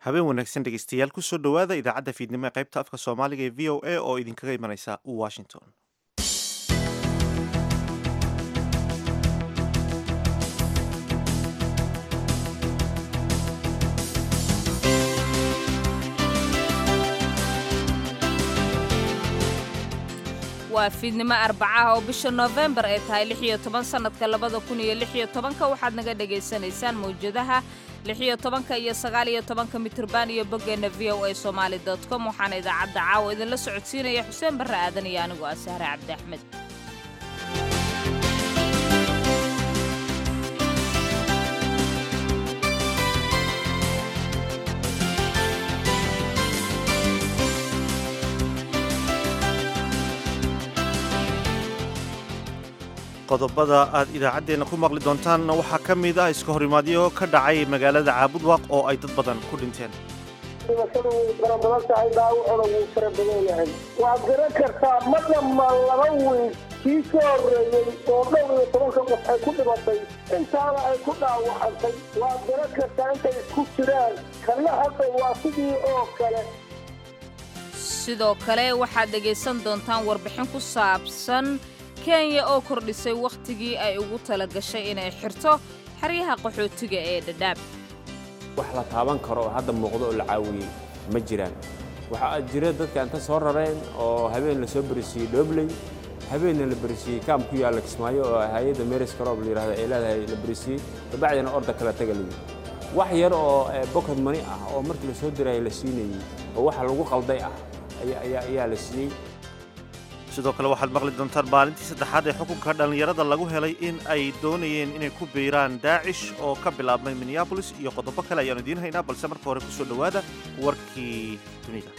habeen wanaagsan dhegeystayaal kusoo dhowaada idaacadda fiidnimo ee qaybta afka soomaaliga ee v o a oo idinkaga imanaysa washington waa fiidnimo arbacaha oo bisha noofembar ay tahay lix iyo toban sannadka labada kun iyo lix iyo tobanka waxaad naga dhagaysanaysaan mawjadaha lix iyo tobanka iyo sagaal iyo tobanka mitirban iyo boggeenna v o a somaali dot com waxaana idaacadda caawa idinla socodsiinaya xuseen barre aadan iyo anigu ah sahre cabdi axmed qodobada aad idaacaddeenna ku maqli doontaanna waxaa ka mid ah iska horimaadyo ka dhacay magaalada caabudwaaq oo ay dad badan ku dhinteen dhimashadu way fara badan tahay dhaawacuna wuu fara badan yahay waad garan kartaa ma dhamma laba wiil kii soo horreeyey oo dhowr iyo tobanka qof ay ku dhimatay intaana ay ku dhaawacantay waad garan kartaa intay isku jiraan kana hadda waa sidii oo kale sidoo kale waxaad dhegaysan doontaan warbixin ku saabsan kenya oo kordhisay wakhtigii ay ugu tala gashay inay xirto xeryaha qaxootiga ee dhadhaab wax la taaban karo oo hadda muuqdo oo la caawiyey ma jiraan waxaa jira dadka inta soo rareen oo habeen la soo berisiiyey dhoobley habeenna la berisiiyey kaam ku yaalla kismaayo oo hay-adda meris karoob la yidhahdo ay leedahay la berisiiyey dabacdina orda kala taga layi wax yar oo bokod mani ah oo markii la soo diraya la siinayey oo waxa lagu qalday ah ayaa la siiyey sidoo kale waxaad maqli doontaan maalintii saddexaad ee xukunka dhallinyarada lagu helay in ay doonayeen inay ku biiraan daacish oo ka bilaabmay minneabolis iyo qodobo kale ayaanu idiin haynaa balse marka hore kusoo dhowaada warkii dunida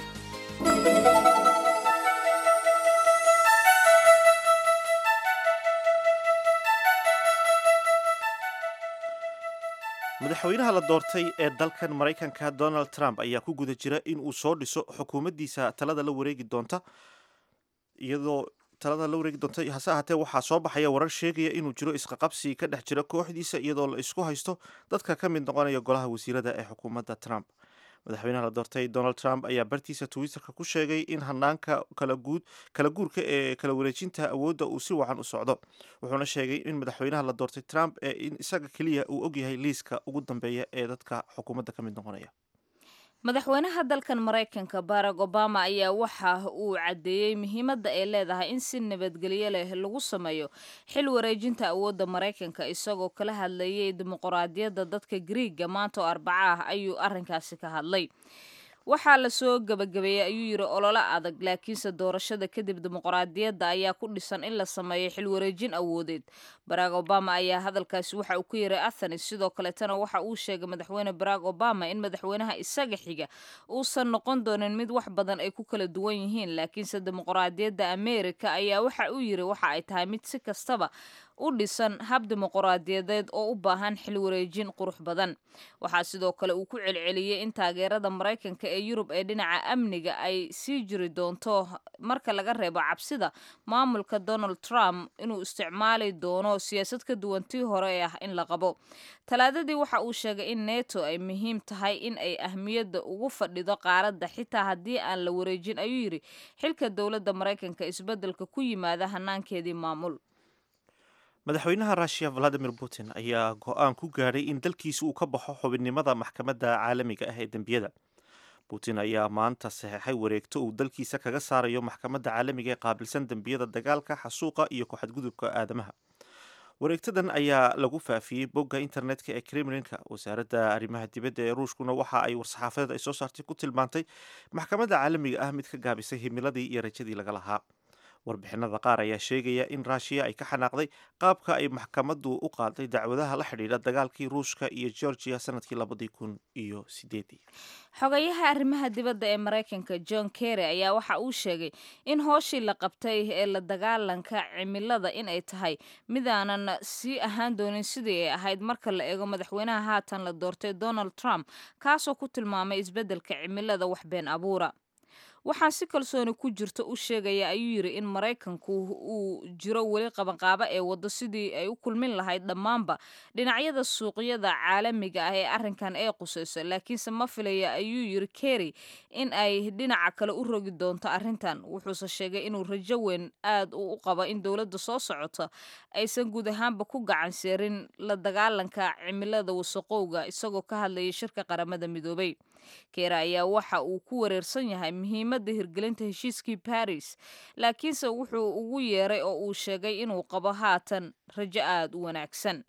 madaxweynaha la doortay ee dalkan maraykanka donald trump ayaa ku guda jira in uu soo dhiso xukuumaddiisa talada la wareegi doonta iyadoo talada la wareegi doonta hase ahaatee waxaa soo baxaya warar sheegaya inuu jiro isqaqabsi ka dhex jira kooxdiisa iyadoo la isku haysto dadka ka mid noqonaya golaha wasiirada ee xukuumadda trump madaxweynaha la doortay donald trump ayaa bartiisa twitterka ku sheegay in hanaanka kala guurka ee kala wareejinta awoodda uu si wacan u socdo wuxuuna sheegay in madaxweynaha la doortay trump ee in isaga keliya uu ogyahay liiska ugu dambeeya ee dadka xukuumadda ka mid noqonaya madaxweynaha dalkan maraykanka barack obama ayaa waxa uu caddeeyey muhiimadda ay leedahay in si nabadgelyo leh lagu sameeyo xil wareejinta awoodda maraykanka isagoo kala hadlayay dimuquraadiyadda dadka griiga maanta oo arbaca ah ayuu arrinkaasi ka hadlay waxaa la soo gebagabeeyey ayuu yidhi ololo adag laakiinse doorashada kadib dimuqraadiyadda ayaa ku dhisan in la sameeyo xilwareejin awoodeed barack obama ayaa hadalkaasi waxa uu ku yiray athenis sidoo kaleetana waxa uu sheegay madaxweyne barack obama in madaxweynaha isaga xiga uusan noqon doonin mid wax badan ay ku kala duwan yihiin laakiinse dimuqraadiyadda amerika ayaa waxa uu yidhi waxa ay tahay mid si kastaba u dhisan hab dimuquraadiyadeed oo u baahan xil wareejin qurux badan waxaa sidoo kale uu ku celceliyey in taageerada maraykanka ee yurub ee dhinaca amniga ay sii jiri doonto marka laga reebo cabsida maamulka donald trump inuu isticmaali doono siyaasad ka duwan tii hore ee ah in la qabo talaadadii waxa uu sheegay in neto ay muhiim tahay in ay ahmiyadda ugu fadhido qaaradda xitaa haddii aan la wareejin ayuu yidhi xilka dowladda maraykanka isbeddelka ku yimaada hanaankeedii maamul madaxweynaha russiya valadimir putin ayaa go-aan ku gaadhay in dalkiisa uu ka baxo xubinnimada maxkamadda caalamiga ah ee dembiyada putin ayaa maanta saxeexay wareegto uu dalkiisa kaga saarayo maxkamadda caalamiga ee qaabilsan dembiyada dagaalka xasuuqa iyo ku-xadgudubka aadamaha wareegtadan ayaa lagu faafiyey bogga internetka ee kremlinka wasaaradda arrimaha dibadda ee ruushkuna waxa ay war-saxaafadeed ay soo saartay ku tilmaantay maxkamadda caalamiga ah mid ka gaabisay himiladii iyo rajadii laga lahaa warbixinada qaar ayaa sheegaya in ruushiya ay ka xanaaqday qaabka ay maxkamaddu u qaaday dacwadaha la xidhiidha dagaalkii ruushka iyo georgiya sanadkii labadii kun iyo sideedii xogayaha arrimaha dibadda ee maraykanka john kerry ayaa waxa uu sheegay in hooshii la qabtay ee la dagaalanka cimilada in ay tahay midaanan sii ahaan doonin sidii ay ahayd marka la eego madaxweynaha haatan la doortay donald trump kaasoo ku tilmaamay isbeddelka cimilada wax been abuura waxaan si kalsooni ku jirto u sheegaya ayuu yidhi in maraykanku uu jiro weli qabanqaabo ee waddo sidii ay u kulmin lahayd dhammaanba dhinacyada suuqyada caalamiga ah ee arrinkan ee qusayso laakiinse ma filaya ayuu yidhi kerry in ay dhinaca kale u rogi doonto arrintan wuxuuse sheegay inuu rajo weyn aad u u qabo in dowladda soo socota aysan guud ahaanba ku gacan seerin la dagaalanka cimilada wasaqowga isagoo ka hadlayay shirka qaramada midoobay keera ayaa waxa uu ku wareersan yahay muhiimadda hirgelinta heshiiskii baris laakiinse wuxuu ugu yeeray oo uu sheegay inuu qabo haatan rajo aad u wanaagsan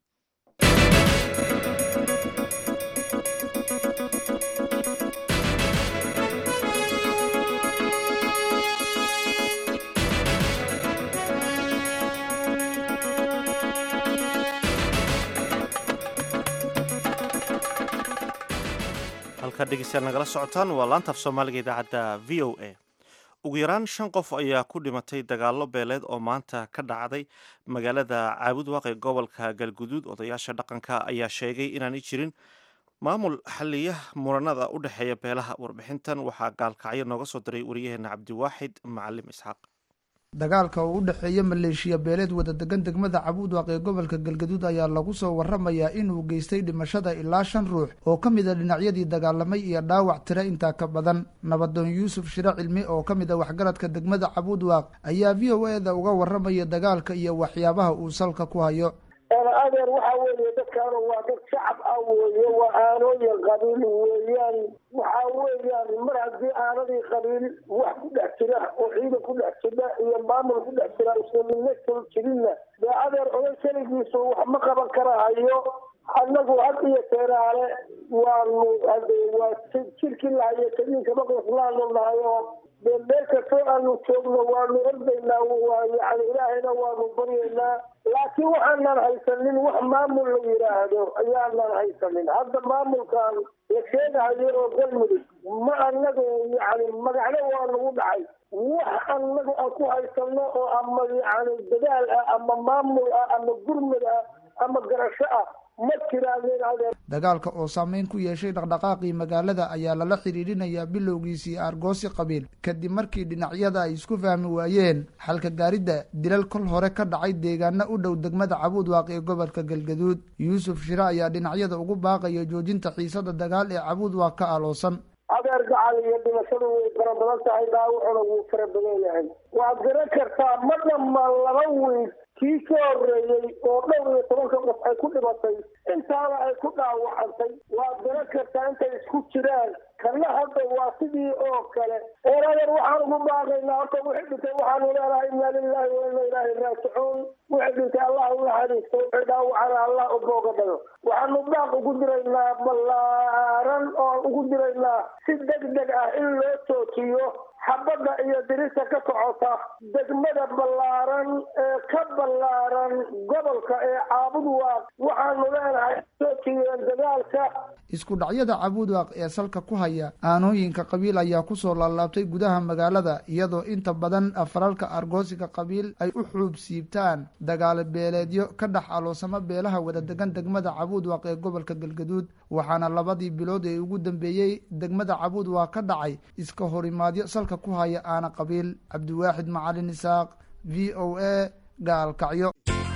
halkaa dhegeystayaal nagala socotaan waa laantaaf soomaaliga idaacadda v o a ugu yaraan shan qof ayaa ku dhimatay dagaallo beeleed oo maanta ka dhacday magaalada caabudwaaq ee gobolka galguduud odayaasha dhaqanka ayaa sheegay inaanay jirin maamul xaliya muranada u dhexeeya beelaha warbixintan waxaa gaalkacyo nooga soo diray wariyaheena cabdiwaaxid macalim isxaaq dagaalka oo u dhexeeya maleeshiya beeleed wada degan degmada cabuudwaaq ee gobolka galgaduud ayaa lagu soo waramayaa inuu geystay dhimashada ilaa shan ruux oo ka mid a dhinacyadii dagaalamay iyo dhaawac tira intaa ka badan nabadoon yuusuf shire cilmi oo ka mid a waxgaradka degmada cabuudwaaq ayaa v o eda uga waramaya dagaalka iyo waxyaabaha uu salka ku hayo adeer waxa weeye dadkaanu waa dad shacab ah weeye waa aanooyin qabiil weeyaan waxa weeyaan mar haddii aanadii qabiil wax ku dhex jira oo ciidan ku dhex jira iyo maamul ku dhex jira islamidnasa jirinna dee adeer oday keligiisu wax ma qaban karahayo annagu had iyo teeraale waanu hade waa jirkii lahayo tadiinka maqlaslaanu nahay oo dee meel kastoo aanu joogno waanu ordaynaa waa yani ilaahayna waanu baryaynaa laakiin waxaanan haysanin wax maamul la yidhaahdo ayaanan haysanin hadda maamulkan la sheegahayo oo galmudug ma anagu yani magacno waa nagu dhacay wax anagu aan ku haysano oo ama yani dadaal ah ama maamul ah ama gurmud ah ama garasho ah ma jiraanin adeer dagaalka oo saameyn ku yeeshay dhaqdhaqaaqii magaalada ayaa lala xidhiidhinayaa bilowgiisii aargoosi qabiil kadib markii dhinacyada ay isku fahmi waayeen xalka gaaridda dilal kol hore ka dhacay deegaana u dhow degmada cabuudwaaq ee gobolka galgaduud yuusuf shire ayaa dhinacyada ugu baaqaya joojinta xiisada dagaal ee cabuudwaaq ka aloosan adeer gacal iyo dhimashadu way fara badan tahay dhaawacuna wuu fara badan yahay waad garan kartaa ma dhammaan laba wiil kii ka horreeyey oo dhowr iyo tobanka qof ay ku dhimatay intaana ay ku dhaawacantay waad garan kartaa intay isku jiraan kana hadda waa sidii oo kale eeradeer waxaan ugu baaqaynaa horta wixii dhintay waxaanu leenahay inna lilahi wa inna ilaahi raajicuun wixii dhintay allah u naxariisto wixii dhaawacana allah u booga dhayo waxaanu baaq ugu diraynaa ballaaran oo ugu diraynaa si deg deg ah in loo joojiyo xabadda iyo dirista ka socota degmada ballaaran ee ka ballaaran gobolka ee caabudwaaq waxaanu leenahay joojiyeen dagaalka isku dhacyada cabuudwaaq ee salka ku haya aanooyinka qabiil ayaa kusoo laalaabtay gudaha magaalada iyadoo inta badan faralka argoosiga qabiil ay u xuub siibtaan dagaalo beeleedyo ka dhex aloosamo beelaha wada degan degmada cabuudwaaq ee gobolka galgaduud waxaana labadii bilood ee ugu dambeeyey degmada cabuudwaaq ka dhacay iska horimaadyo salka ku haya aana qabiil cabdiwaaxid macalin isaaq v o a gaalkacyo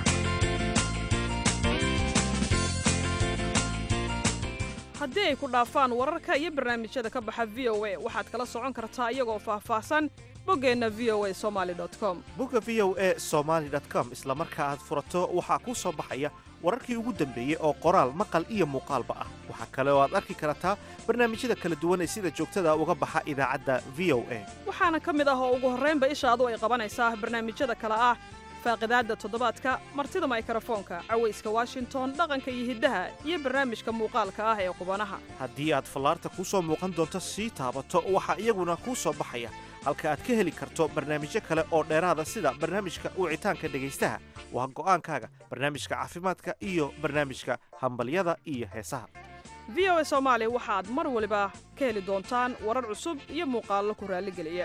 haddii ay ku dhaafaan wararka iyo barnaamijyada ka baxa v o a waxaad kala socon kartaa iyagoo faahfaahsan boggeenna v o a somaali com bogga v o a somaali com isla marka aad furato waxaa kuu soo baxaya wararkii ugu dambeeyey oo qoraal maqal iyo muuqaalba ah waxaa kale oo aad arki kartaa barnaamijyada kala duwan ee sida joogtada uga baxa idaacadda v o a waxaana ka mid ah oo ugu horraynba ishaadu ay qabanaysaa barnaamijyada kale ah faaqidaadda toddobaadka martida maykrofoonka cawayska washington dhaqanka iyo hiddaha iyo barnaamijka muuqaalka ah ee qubanaha haddii aad fallaarta kuu soo muuqan doonto sii taabato waxaa iyaguna kuu soo baxaya halka aad ka heli karto barnaamijyo kale oo dheeraada sida barnaamijka wicitaanka dhegaystaha waa go'aankaaga barnaamijka caafimaadka iyo barnaamijka hambalyada iyo heesaha v o a soomaali waxaad mar waliba ka heli doontaan warar cusub iyo muuqaallo ku raalligeliya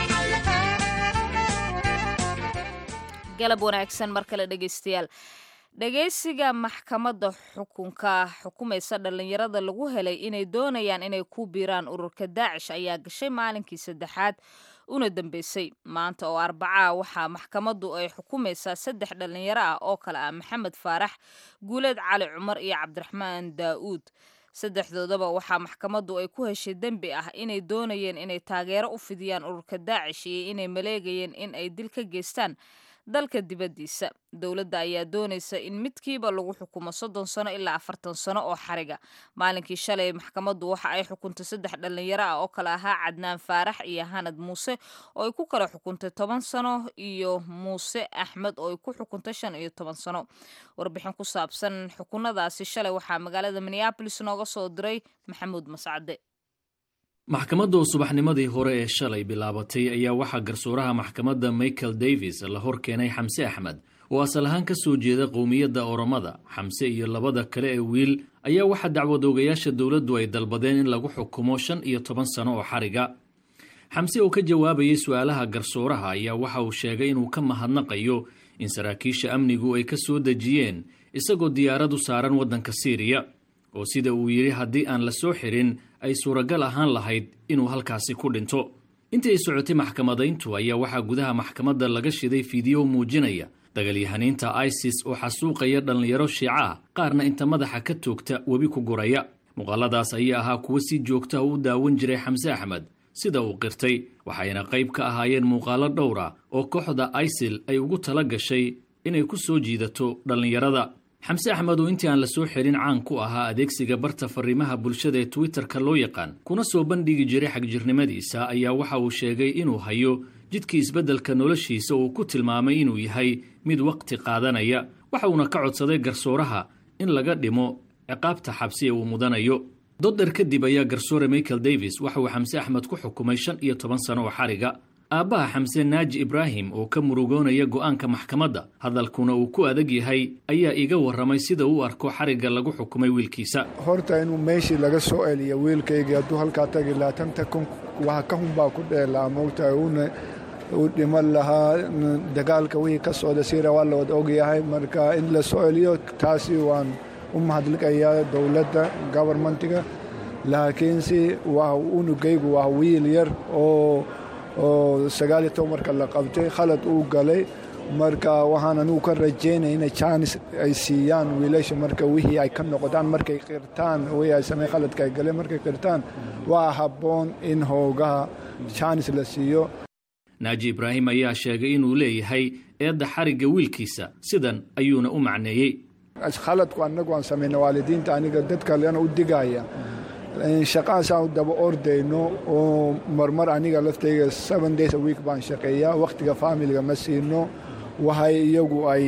galab wanaagsan mar kale dhegaystayaal dhageysiga maxkamadda xukunka xukumaysa dhallinyarada lagu helay inay doonayaan inay ku biiraan ururka daacish ayaa gashay maalinkii saddexaad una dambeysay maanta oo arbacaa waxaa maxkamaddu ay xukumaysaa saddex dhallinyaro ah oo kale ah maxamed faarax guuleed cali cumar iyo cabdiraxmaan daa'uud saddexdoodaba waxaa maxkamaddu ay ku heshay dembi ah inay doonayeen inay taageero u fidiyaan ururka daacish iyo inay maleegayeen in ay dil ka geystaan dalka dibaddiisa dowladda ayaa doonaysa in midkiiba lagu xukumo soddon sano ilaa afartan sano oo xariga maalinkii shalay maxkamaddu waxa ay xukuntay saddex dhallinyaro ah oo kale ahaa cadnaan faarax iyo hanad muuse oo ay ku kala xukuntay toban sano iyo muuse axmed oo ay ku xukuntay shan iyo toban sano warbixin ku saabsan xukunadaasi shalay waxaa magaalada minneabolis nooga soo diray maxamuud mascade maxkamadda subaxnimadii hore ee shalay bilaabatay ayaa waxaa garsuuraha maxkamadda michael davis la hor keenay xamse axmed oo asal ahaan ka soo jeeda qowmiyadda oromada xamse iyo labada kale ee wiil ayaa waxaa dacwad oogayaasha dowladdu ay dalbadeen in lagu xukumo shan iyo toban sano oo xariga xamse oo ka jawaabayay su-aalaha garsuuraha ayaa waxa uu sheegay inuu ka mahadnaqayo in saraakiisha amnigu ay ka soo dejiyeen isagoo diyaaradu saaran waddanka siiriya oo sida uu yidhi haddii aan la soo xirin ay suuragal ahaan lahayd inuu halkaasi ku dhinto intii ay socotay maxkamadayntu ayaa waxaa gudaha maxkamadda laga shiday fiideo muujinaya dagalyahaniinta isis oo xasuuqaya dhallinyaro shiica ah qaarna inta madaxa ka toogta webi ku guraya muuqaaladaas ayaa ahaa kuwo si joogtaha u daawan jiray xamse axmed sida uu qirtay waxayna qayb ka ahaayeen muuqaalo dhowra oo kooxda isil ay ugu tala gashay inay ku soo jiidato dhallinyarada xamse axmed oo intii aan la soo xirin caan ku ahaa adeegsiga barta fariimaha bulshada ee twitterka loo yaqaan kuna soo bandhigi jiray xagjirnimadiisa ayaa waxa uu sheegay inuu hayo jidkii isbeddelka noloshiisa uu ku tilmaamay inuu yahay mid waqti qaadanaya waxa uuna ka codsaday garsooraha in laga dhimo ciqaabta xabsi ee uu mudanayo dodder kadib ayaa garsoore michael davis waxa uu xamse axmed ku xukumay shan iyo toban sano oo xariga aabbaha xamse naaji ibraahim oo ka murugoonaya go'aanka maxkamadda hadalkuna uu ku adag yahay ayaa iga warramay sida uu arko xarigga lagu xukumay wiilkiisa horta inuu meeshii laga soo celiyo wiilkaygii hadduu halkaa tagi lahaa tanta kun waxa ka hunbaa ku dheelaa moogtahay uuna u dhiman lahaa dagaalka wixii ka socda siira waa la wada ogyahay marka in la soo celiyo taasi waan u mahadliqayaa dowladda gobarmentiga laakiinse waa unugaygu waa wiil yar oo oo sagaaliyo toban marka la qabtay khalad uu galay marka waxaan anugu ka rajaynaya inay jaanis ay siiyaan wiilasha marka wixii ay ka noqdaan markay qirtaan wixii ay samey khaladka ay galeen markay qirtaan waa habboon in hoogaha jaanis la siiyo naaji ibraahim ayaa sheegay inuu leeyahay eedda xarigga wiilkiisa sidan ayuuna u macneeyey khaladku annagu aan samayna waalidiinta aniga dad kalena u digaya shaqahaasaan u daba ordayno oo marmar aniga laftayga seven days a week baan shaqeeyaa wakhtiga faamiliga ma siino waxay iyagu ay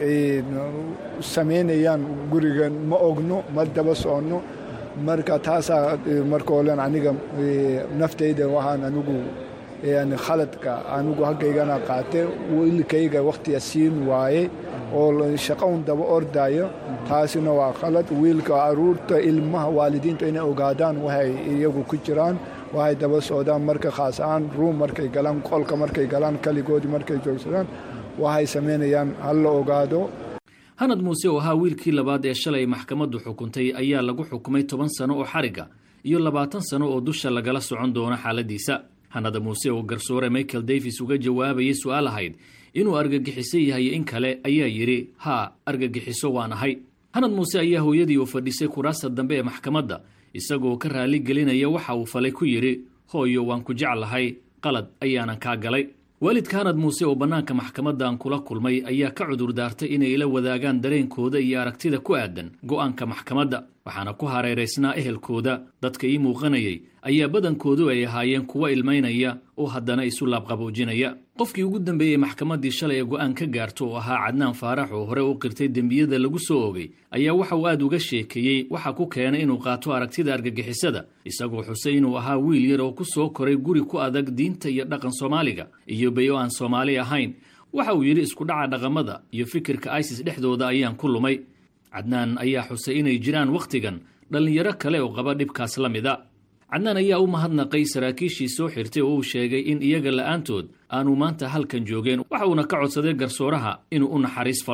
samaynayaan guriga ma ogno ma daba soconno marka taasaa marka olen aniga naftayda waxaan anigu khaladka anigu haggaygana qaatay wiilkayga wakhtiga siin waaye oo shaqo un daba ordayo taasina waa khalad wiilka aruurta ilmaha waalidiinta inay ogaadaan waxay iyagu ku jiraan waxay daba socdaan marka khaas ahaan ruum markay galaan qolka markay galaan kaligoodii markay joogsadaan waxay samaynayaan hal la ogaado hanad muuse oo ahaa wiilkii labaad ee shalay maxkamaddu xukuntay ayaa lagu xukumay toban sano oo xarigga iyo labaatan sano oo dusha lagala socon doono xaaladiisa hanada muuse oo garsoore michael davis uga jawaabayay su-aal ahayd inuu argagixiso yahay in kale ayaa yidhi haa argagixiso waan ahay hanad muuse ayaa hooyadii u fadhisay kuraasta dambe ee maxkamadda isagoo ka raali gelinaya waxa uu falay ku yidhi hooyo waan ku jeclahay qalad ayaanan kaa galay waalidka hanad muuse oo bannaanka maxkamaddan kula kulmay ayaa ka cudur daartay inay ila wadaagaan dareenkooda iyo aragtida ku aadan go'aanka maxkamadda waxaana ku hareeraysnaa ehelkooda dadka ii muuqanayay ayaa badankoodu ay ahaayeen kuwa ilmaynaya oo haddana isu laabqaboojinaya qofkii ugu dambeeyey maxkamaddii shalay ee go'aan ka gaarto oo ahaa cadnaan faarax oo hore u qirtay dembiyada lagu soo ogay ayaa waxa uu aad uga sheekeeyey waxa ku keenay inuu qaato aragtida argagixisada isagoo xusay inuu ahaa wiil yar oo ku soo koray guri ku adag diinta iyo dhaqan soomaaliga iyo bay oo aan soomaali ahayn waxa uu yidhi isku dhaca dhaqamada iyo fikirka isis dhexdooda ayaan ku lumay cadnaan ayaa xusay inay jiraan wakhtigan dhallinyaro kale oo qaba dhibkaas la mida cadnaan ayaa u mahadnaqay saraakiishii soo xirtay oo uu sheegay in iyaga la'aantood aanu maanta halkan joogeen waxa uuna ka codsaday garsooraha inuu u naxariis falo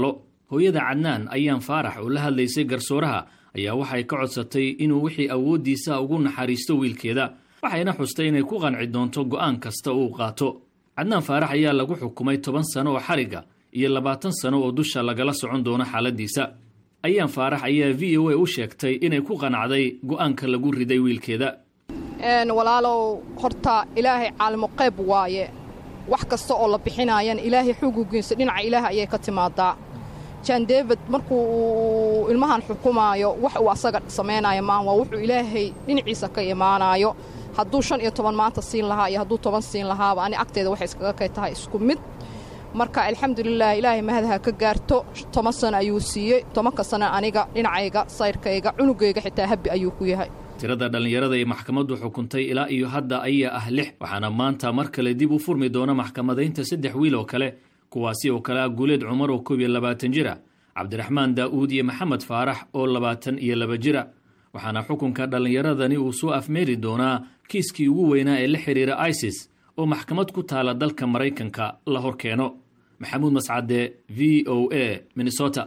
hooyada cadnaan ayaan faarax oo la hadlaysay garsooraha ayaa waxay ka codsatay inuu wixii awooddiisa ugu naxariisto wiilkeeda waxayna xustay inay ku qanci doonto go'aan kasta uu qaato cadnaan faarax ayaa lagu xukumay toban sano oo xarigga iyo labaatan sano oo dusha lagala socon doono xaaladiisa ayaan faarax ayaa v o a u sheegtay inay ku qanacday go'aanka lagu riday wiilkeeda walaalow horta ilaahay caalimo qayb waaye wax kasta oo la bixinaayana ilaahay xugugiisa dhinaca ilaaha ayay ka timaadaa jan david markuu uu ilmahan xukumaayo wax uu asaga samaynaayo maan waa wuxuu ilaahay dhinaciisa ka imaanaayo hadduu shan iyo toban maanta siin lahaa iyo hadduu toban siin lahaaba ani agteeda waxay iskaga kay tahay isku mid marka alxamdulilah ilaahay mahadaha ka gaarto toban sano ayuu siiyey tobanka sano aniga dhinacayga sayrkayga cunugayga xitaa habbi ayuu ku yahay tirada dhallinyarada ee maxkamaddu xukuntay ilaa iyo hadda ayaa ah lix waxaana maanta mar kale dib u furmi doona maxkamadaynta saddex wiil oo kale kuwaasi oo kale ah guuleed cumar oo koob iyo labaatan jira cabdiraxmaan daa'uud iyo maxamed faarax oo labaatan iyo laba jira waxaana xukunka dhallinyaradani uu soo afmeeri doonaa kiiskii ugu weynaa ee la xidhiira isis oo maxkamad ku taala dalka maraykanka la hor keeno maxamuud mascade v o a minnesota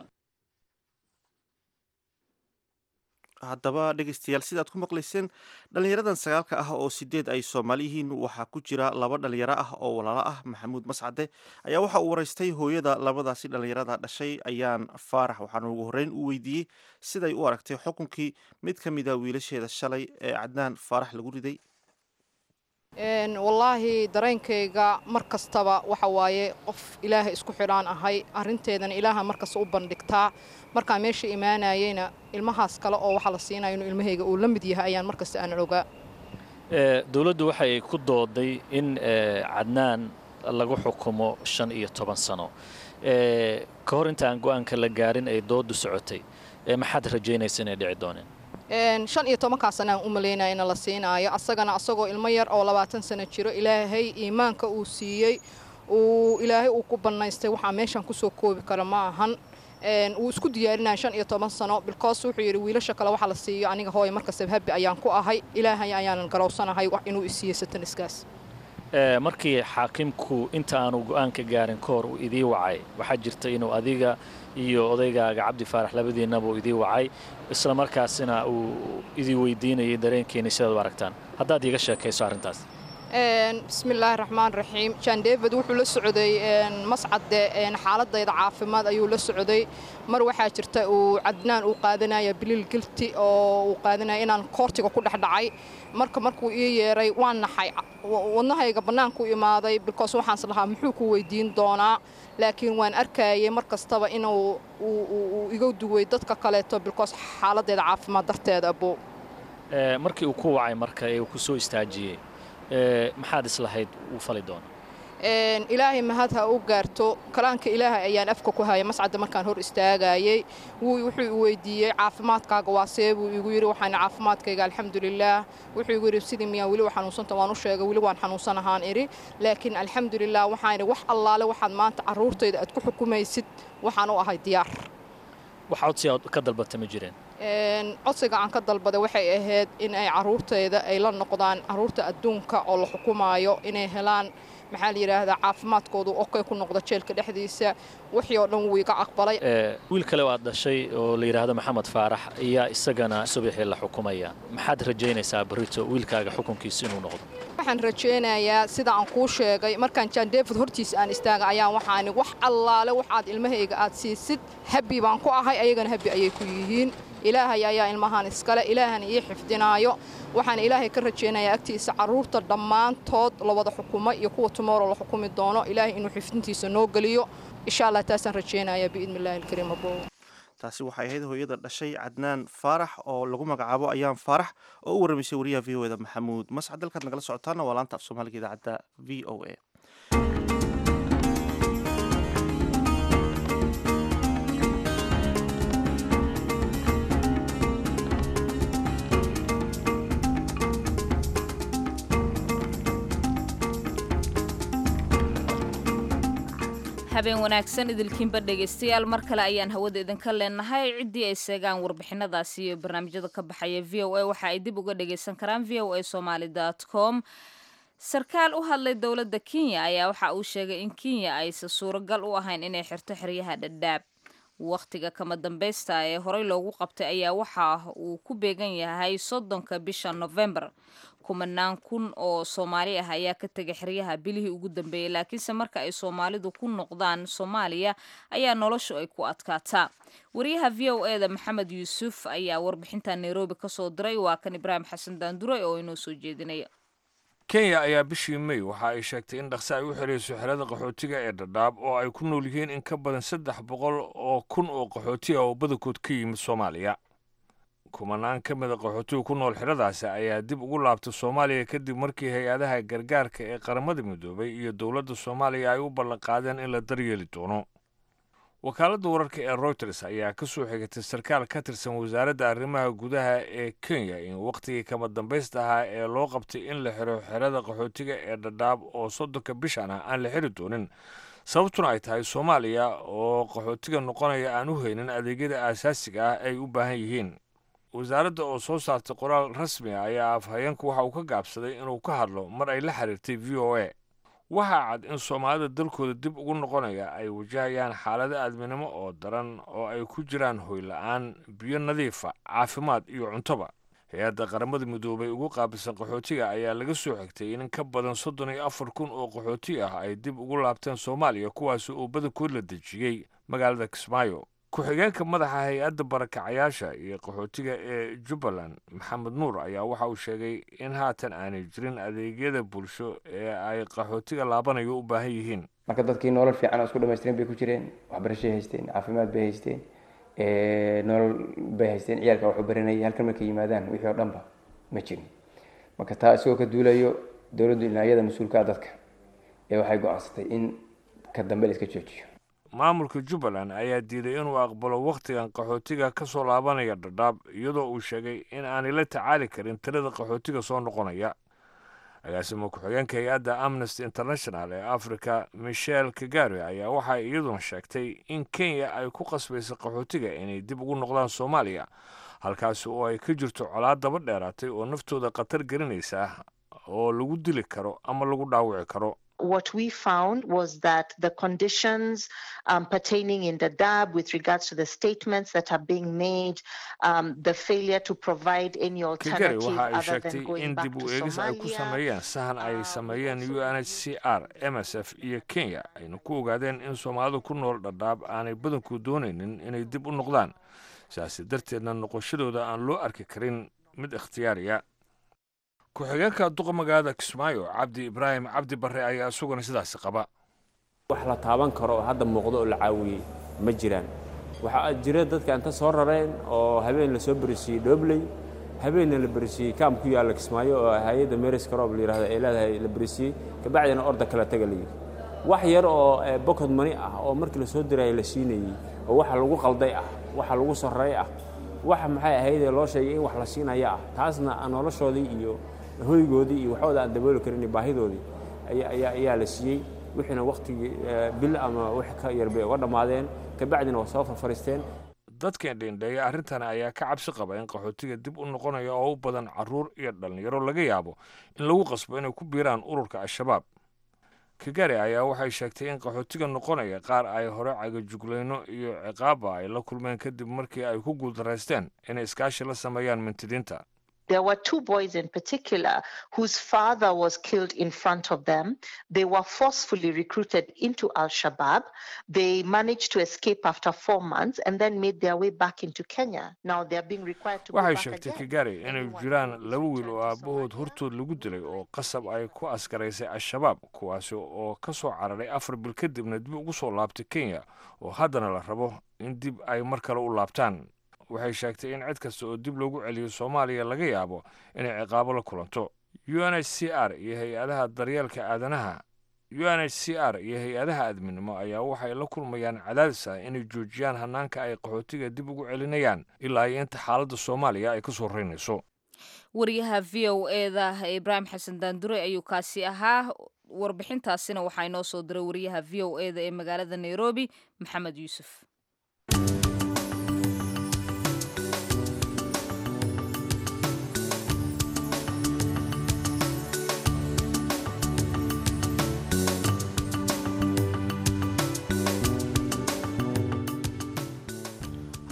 haddaba dhegeystayaal sidaad ku maqlayseen dhallinyaradan sagaalka ah oo sideed ay soomaali yihiin waxaa ku jira laba dhallinyaro ah oo walaalo ah maxamuud mascade ayaa waxa uu waraystay hooyada labadaasi dhallinyarada dhashay ayaan faarax waxaana ugu horreyn u weydiiyey siday u aragtay xukunkii mid ka mida wiilasheeda shalay ee cadnaan faarax lagu riday wallaahi dareenkayga mar kastaba waxa waaye qof ilaahay isku xidhaan ahay arrinteedana ilaaha markasta u bandhigtaa markaa meesha imaanayeyna ilmahaas kale oo waxaa la siinaya inuu ilmahayga uu la mid yahay ayaan markasta aan ogaa dowladdu waxay ku dooday in cadnaan lagu xukumo shan iyo toban sano ka hor inta aan go'aanka la gaarin ay dooddu socotay maxaad rajaynaysa inay dhici dooneen shan iyo tobankaa sana aan u malaynaya in la siinaayo asagana asagoo ilmo yar oo labaatan sano jiro ilaahay iimaanka uu siiyey uu ilaahay uu ku bannaystay waxaa meeshan kusoo koobi kara ma ahan wuu isku diyaarinaya shan iyo toban sano bilkoos wuxuu yidhi wiilasha kale waxa la siiyo aniga hooya markastaba habi ayaan ku ahay ilaahay ayaanan garowsanahay inuu isiiyey sataniskaas markii xaakimku inta aanu go'aanka gaarin ka hor uu idii wacay waxaa jirta inuu adiga iyo odaygaaga cabdi faarax labadiinnaba uu idii wacay isla markaasina uu idii weydiinayay dareenkeeni sidaad u aragtaan haddaad iiga sheekayso arrintaas bismillaahi raxmaan raxiim jan david wuxuu la socday mascade xaaladayda caafimaad ayuu la socday mar waxaa jirta uu cadnaan uu qaadanaya biliil gilti oo uu qaadanaya inaan koortiga ku dhexdhacay marka markuu ii yeeray waan naxay wadnahayga bannaanku imaaday bilkoos waxaans lahaa muxuu ku weydiin doonaa laakiin waan arkayay mar kastaba inuu uu iga duway dadka kaleeto bilkoos xaaladdeeda caafimaad darteeda abo markii uu ku wacay marka ee uu ku soo istaajiyey maxaad islahayd uu fali doona ilaahay mahad ha u gaarto kalaanka ilaahay ayaan afka ku haya mascadda markaan hor istaagayey wuxuu i weydiiyey caafimaadkaaga waa see buu igu yidhi waxaan caafimaadkayga alxamdulilaah wuxuu igu yidhi sidii miyaan weli xanuunsanta waan u sheegay weli waan xanuunsanahaan idhi laakiin alxamdulilah waxaan idhi wax allaale waxaad maanta carruurtayda aad ku xukumaysid waxaan u ahay diyaar wax codsi aad ka dalbata ma jireen codsiga aan ka dalbaday waxay ahayd in ay carruurtayda ay la noqdaan carruurta adduunka oo la xukumaayo inay helaan maxaa la yidhaahdaa caafimaadkoodu okey ku noqdo jeelka dhexdiisa wixii oo dhan wuu iga aqbalay wiil kale oo aad dhashay oo la yidhaahdo maxamed faarax ayaa isagana subaxii la xukumaya maxaad rajaynaysaa barito wiilkaaga xukunkiisa inuu noqdo waxaan rajaynayaa sida aan kuu sheegay markaan jan david hortiisa aan istaaga ayaan waxaani wax allaale waxaad ilmahayga aad siisid habbi baan ku ahay ayagana habbi ayay ku yihiin ilaahay ayaa ilmahaan iskale ilaahana ii xifdinaayo waxaan ilaahay ka rajaynayaa agtiisa carruurta dhammaantood la wada xukumo iyo kuwa tumoro la xukumi doono ilaahay inuu xifdintiisa noo geliyo insha allah taasaan rajaynayaa biidni illaahi alkariim abo taasi waxay ahayd hooyada dhashay cadnaan faarax oo lagu magacaabo ayaan faarax oo u warramaysay wariyaha v o eda maxamuud mascad dalkaad nagala socotaana waa laanta af soomaaliga idaacadda v o a habeen wanaagsan idilkiinba dhegaystayaal mar kale ayaan hawada idinka leenahay ciddii ay seegaan warbixinadaasi iyo barnaamijyada ka baxaya v o a waxa ay dib uga dhagaysan karaan v o a somaly com sarkaal u hadlay dowladda kenya ayaa waxa uu sheegay in kenya aysan suuragal u ahayn inay xirto xeryaha dhadhaab wakhtiga kama dambaysta ee horey loogu qabtay ayaa waxa uu ku beegan yahay soddonka bisha novembar kumanaan kun oo soomaali ah ayaa ka tegay xeryaha bilihii ugu dambeeyey laakiinse marka ay soomaalidu ku noqdaan soomaaliya ayaa noloshu ay ku adkaataa wariyaha v o eda maxamed yuusuf ayaa warbixinta nairobi kasoo diray waa kan ibraahim xasan daandure oo inoo soo jeedinaya kenya ayaa bishii may waxa ay sheegtay in dhaqse ay u xidhayso xerada qaxootiga ee dhadhaab oo ay ku nool yihiin in ka badan saddex boqol oo kun oo qaxooti ah oo badankood ka yimid soomaaliya kumanaan ka mida qaxootiga ku nool xeradaasi ayaa dib ugu laabtay soomaaliya kadib markii hay-adaha gargaarka ee qaramada midoobay iyo dowladda soomaaliya ay u ballanqaadeen in la daryeeli doono wakaaladda wararka ee routers ayaa ka soo xigatay sarkaal ka tirsan wasaaradda arrimaha gudaha ee kenya in wakhtigii kama dambaysta ahaa ee loo qabtay in la xiro xerada qaxootiga ee dhadhaab oo soddonka bishan ah aan la xiri doonin sababtuna ay tahay soomaaliya oo qaxootiga noqonaya aan u haynin adeegyada aasaasiga ah ay u baahan yihiin wasaaradda oo soo saartay qoraal rasmi ah ayaa afhayeenku waxa uu ka gaabsaday inuu ka hadlo mar ay la xiriirtay v o a waxaa cad in soomaalida dalkooda dib ugu noqonaya ay wajahayaan xaalado aadminimo oo daran oo ay ku jiraan hoy la-aan biyo nadiifa caafimaad iyo cuntoba hay-adda qaramada midoobay ugu qaabilsan qaxootiga ayaa laga soo xigtay in ka badan soddon iyo afar kun oo qaxooti ah ay dib ugu laabteen soomaaliya kuwaasi oo badankood la dejiyey magaalada kismaayo ku-xigeenka madaxa hay-adda barakacayaasha iyo qaxootiga ee jubbaland maxamed nuur ayaa waxa uu sheegay in haatan aanay jirin adeegyada bulsho ee ay qaxootiga laabanayo u baahan yihiin marka dadkii nolol fiican oo isku dhamaystiran bay ku jireen waxbarashay haysteen caafimaad bay haysteen nolol bay haysteen ciyaalka waxu baranayay halkan markay yimaadaan wixii oo dhanba ma jirin marka taa isagoo ka duulayo dowladdu ilaa iyada mas-uulka ah dadka ee waxay go-aansatay in ka dambe la iska joojiyo maamulka jubbaland ayaa diiday inuu aqbalo wakhtigan qaxootiga ka soo laabanaya dhadhaab iyadoo uu sheegay in aanay la tacaali karin tirada qaxootiga soo noqonaya agaasimo ku-xigeenka hay-adda amnesty international ee africa michel kagare ayaa waxay iyaduna sheegtay in kenya ay ku qasbaysa qaxootiga inay dib ugu noqdaan soomaaliya halkaasi oo ay ka jirto colaad daba dheeraatay oo naftooda khatar gelinaysa oo lagu dili karo ama lagu dhaawici karo what we found was that the conditions um, pertaining in the DAB with regards to the statements that are being made, um, the failure to provide any kagari alternative waxa ay other than sheegtay going in back dib to u eegis ay ku Somalia. sameeyeen sahan ay sameeyeen u n h c r m s f iyo kenya ayna ku ogaadeen in soomaalida ku nool dhadhaab aanay badanku doonaynin inay dib u noqdaan sidaasi darteedna noqoshadooda aan loo arki karin mid ikhtiyaariya ku-xigeenka duqa magaalada kismaayo cabdi ibraahim cabdi barre ayaa isaguna sidaasi qaba wax la taaban karo oo hadda muuqdo oo la caawiyey ma jiraan waxaa jira dadka inta soo rareen oo habeen la soo berisiiyey dhoobley habeenna la berisiiyey kaam ku yaalla kismaayo oo hay-adda meris karoob la yidhahdo ay leedahay la berisiiyey kabacdina orda kala taga la yidhi wax yar oo bokod mani ah oo markii la soo diraya la siinayey oo waxa lagu qalday ah waxa lagu sarrey ah waxa maxay ahaydee loo sheegay in wax la siinaya ah taasna aan noloshoodii iyo hoygoodii iyo waxooda aan dabooli karin iyo baahidoodii ayaa ayaa ayaa la siiyey wixiina wakhtigii bil ama wix ka yar bay uga dhammaadeen kabacdina waa soo farfariisteen dadkan dheendheeya arrintan ayaa ka cabsi qaba in qaxootiga dib u noqonaya oo u badan carruur iyo dhallinyaro laga yaabo in lagu qasbo inay ku biiraan ururka al-shabaab kagare ayaa waxay sheegtay in qaxootiga noqonaya qaar ay hore cagajuglayno iyo ciqaaba ay la kulmeen kadib markii ay ku guuldaraysteen inay iskaashi la sameeyaan mintidiinta There were two boys in particular whose father was killed in front of them. They were forcefully recruited into Al Shabaab. They managed to escape after four months and then made their way back into Kenya. Now they are being required to go waxay back sheegtay again. kagare inay jiraan laba wiil oo aabbahood hortood lagu dilay oo qasab ay ku askaraysay al-shabaab kuwaasi oo ka soo cararay afar bil kadibna dib ugu soo laabtay kenya oo haddana la rabo in dib ay mar kale u laabtaan waxay sheegtay in cid kasta oo dib loogu celiyo soomaaliya laga yaabo inay ciqaabo la kulanto u n h c r iyo hay-adaha daryeelka aadanaha u n h c r iyo hay-adaha aadminimo ayaa waxay la kulmayaan cadaadis ah inay joojiyaan hanaanka ay qaxootiga dib ugu celinayaan ilaa iyo inta xaaladda soomaaliya ay ka soo reynayso wariyaha v o eda ibraahim xasan daandure ayuu kaasi ahaa warbixintaasina waxaa inoo soo diray wariyaha v o eda ee magaalada nairobi maxamed yuusuf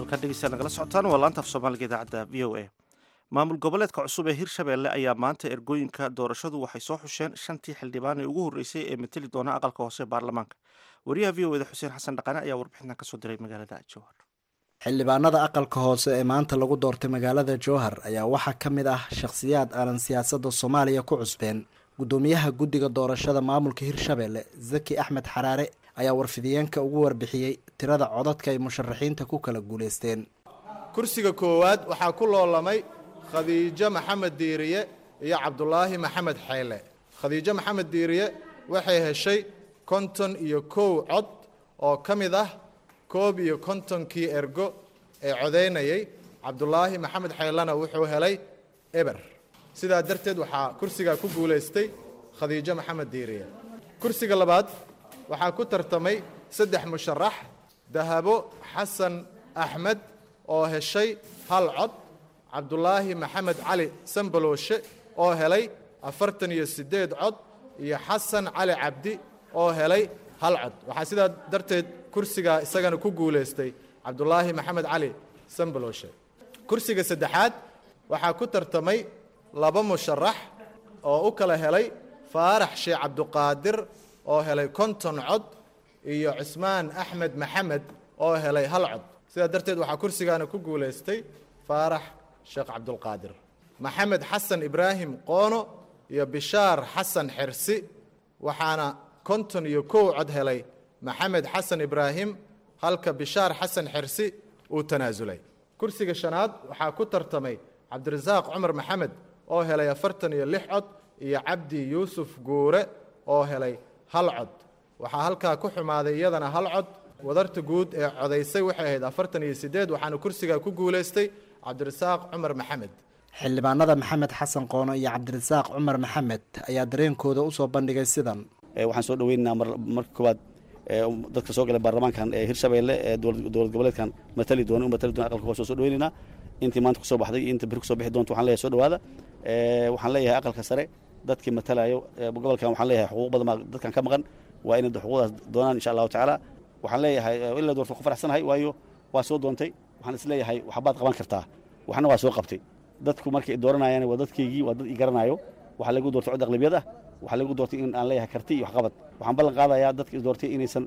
halkaan dhegeystayaal nagala socotaan waa laanta af soomaaliga idaacadda v o a maamul goboleedka cusub ee hirshabeelle ayaa maanta ergooyinka doorashadu waxay soo xusheen shantii xildhibaan ee ugu horreysay ee mateli doona aqalka hoose ee baarlamaanka wariyaha v o eda xuseen xasan dhaqane ayaa warbixintan kasoo diray magaalada jowhar xildhibaanada aqalka hoose ee maanta lagu doortay magaalada jowhar ayaa waxaa ka mid ah shakhsiyaad aanan siyaasadda soomaaliya ku cusbeen guddoomiyaha guddiga doorashada maamulka hirshabeelle zaki axmed xaraare ayaa warfidiyeenka ugu warbixiyey tirada codadka ay musharaxiinta ku kala guulaysteen kursiga koowaad waxaa ku loolamay khadiijo maxamed diiriye iyo cabdulaahi maxamed xeyle khadiijo maxamed diiriye waxay heshay konton iyo kow cod oo ka mid ah koob iyo kontonkii ergo ee codaynayay cabdulaahi maxamed xeylena wuxuu helay eber sidaa darteed waxaa kursigaa ku guulaystay khadiijo maxamed diiriye kursiga labaad waxaa ku tartamay saddex musharax dahabo xasan axmed oo heshay hal cod cabdulaahi maxamed cali sambalooshe oo helay afartan iyo siddeed cod iyo xasan cali cabdi oo helay hal cod waxaa sidaa darteed kursigaa isagana ku guulaystay cabdulaahi maxamed cali sambalooshe kursiga saddexaad waxaa ku tartamay laba musharax oo u kala helay faarax sheekh cabduqaadir oo helay konton cod iyo cusmaan axmed maxamed oo helay hal cod sidaa darteed waxaa kursigaana ku guulaystay faarax sheekh cabdulqaadir maxamed xasan ibraahim qoono iyo bishaar xasan xersi waxaana konton iyo kow cod helay maxamed xasan ibraahim halka bishaar xasan xersi uu tanaasulay kursiga shanaad waxaa ku tartamay cabdirasaaq cumar maxamed oo helay afartan iyo lix cod iyo cabdi yuusuf guure oo helay hal cod waxaa halkaa ku xumaaday iyadana hal cod wadarta guud ee codaysay waxay ahayd afartan iyo siddeed waxaana kursigaa ku guulaystay cabdirasaaq cumar maxamed xildhibaanada maxamed xasan qoono iyo cabdirasaaq cumar maxamed ayaa dareenkooda usoo bandhigay sidan waxaan soo dhaweynaynaa marka koowaad dadka soo galay baarlamaankan ee hirshabeelle ee dowlad goboleedkan matali doona u matali doona aqalka hoose soo dhaweynaynaa intii maanta kusoo baxday iyo inta beri kusoo bixi doonta waxaan leeyahay soo dhawaada waxaan leeyahay aqalka sare dadkii matalayo gobolkan waxaan leeyahay xuquuq badan baa dadkan ka maqan waa inay xuquuqdaas doonaan insha allahu tacaala waxaan leeyahay ilaa doorta ku faraxsanahay waayo waa soo doontay waxaan is leeyahay waxbaad qaban kartaa waxna waa soo qabtay dadku markay dooranayaan waa dadkaygii waa dad i garanayo waxaa lagu doortay cod aqlabiyad ah waxaa lagu doortay in aan leeyahay karti iyo waxqabad waxaan ballan qaadayaa dadka is doortay inaysan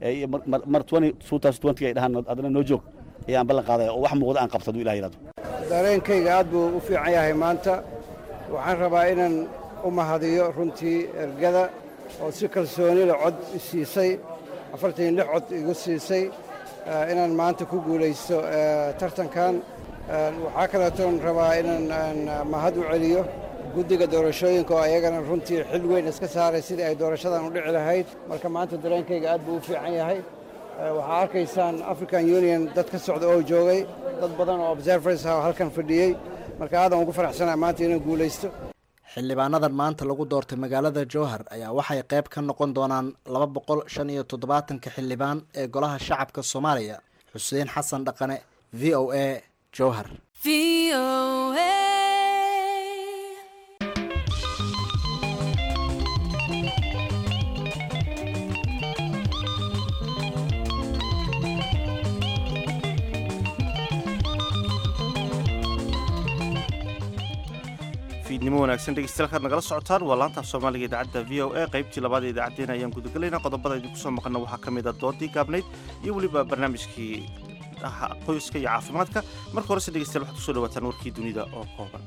mar ay dhahaan adana noo joog ayaan ballan qaadaya oo wax muuqda aan qabto hadduu ilah yidhahdo dareenkayga aad buu u fiican yahay maanta waxaan rabaa inaan u mahadiyo runtii ergada oo si kalsoonila cod siisay afartan iyo lix cod igu siisay inaan maanta ku guulaysto tartankan waxaa kaleetoon rabaa inaan mahad u celiyo guddiga doorashooyinka oo ayagana runtii xil weyn iska saaray sidii ay doorashadan u dhici lahayd marka maanta dareenkayga aad buu u fiican yahay waxaa arkaysaan african union dad ka socda oo joogay dad badan oo observers ah oo halkan fadhiyey marka aadan ugu faraxsanaha maanta inaan guulaysto xildhibaanadan maanta lagu doortay magaalada jowhar ayaa waxay qayb ka noqon doonaan laba boqol shan iyo toddobaatanka xildhibaan ee golaha shacabka soomaaliya xuseen xasan dhaqane v o a jowhar fiidnimo wanaagsan dhegeystayaal kaad nagala socotaan waa laanta af soomaaliga idaacadda v o a qaybtii labaad ee idaacaddeen ayaan gudagelaynaa qodobada idinku soo maqana waxaa ka mid a doodii gaabnayd iyo weliba barnaamijkii qoyska iyo caafimaadka marka horese dhegeystayaal waxaad kusoo dhawaataan warkii dunida oo kooban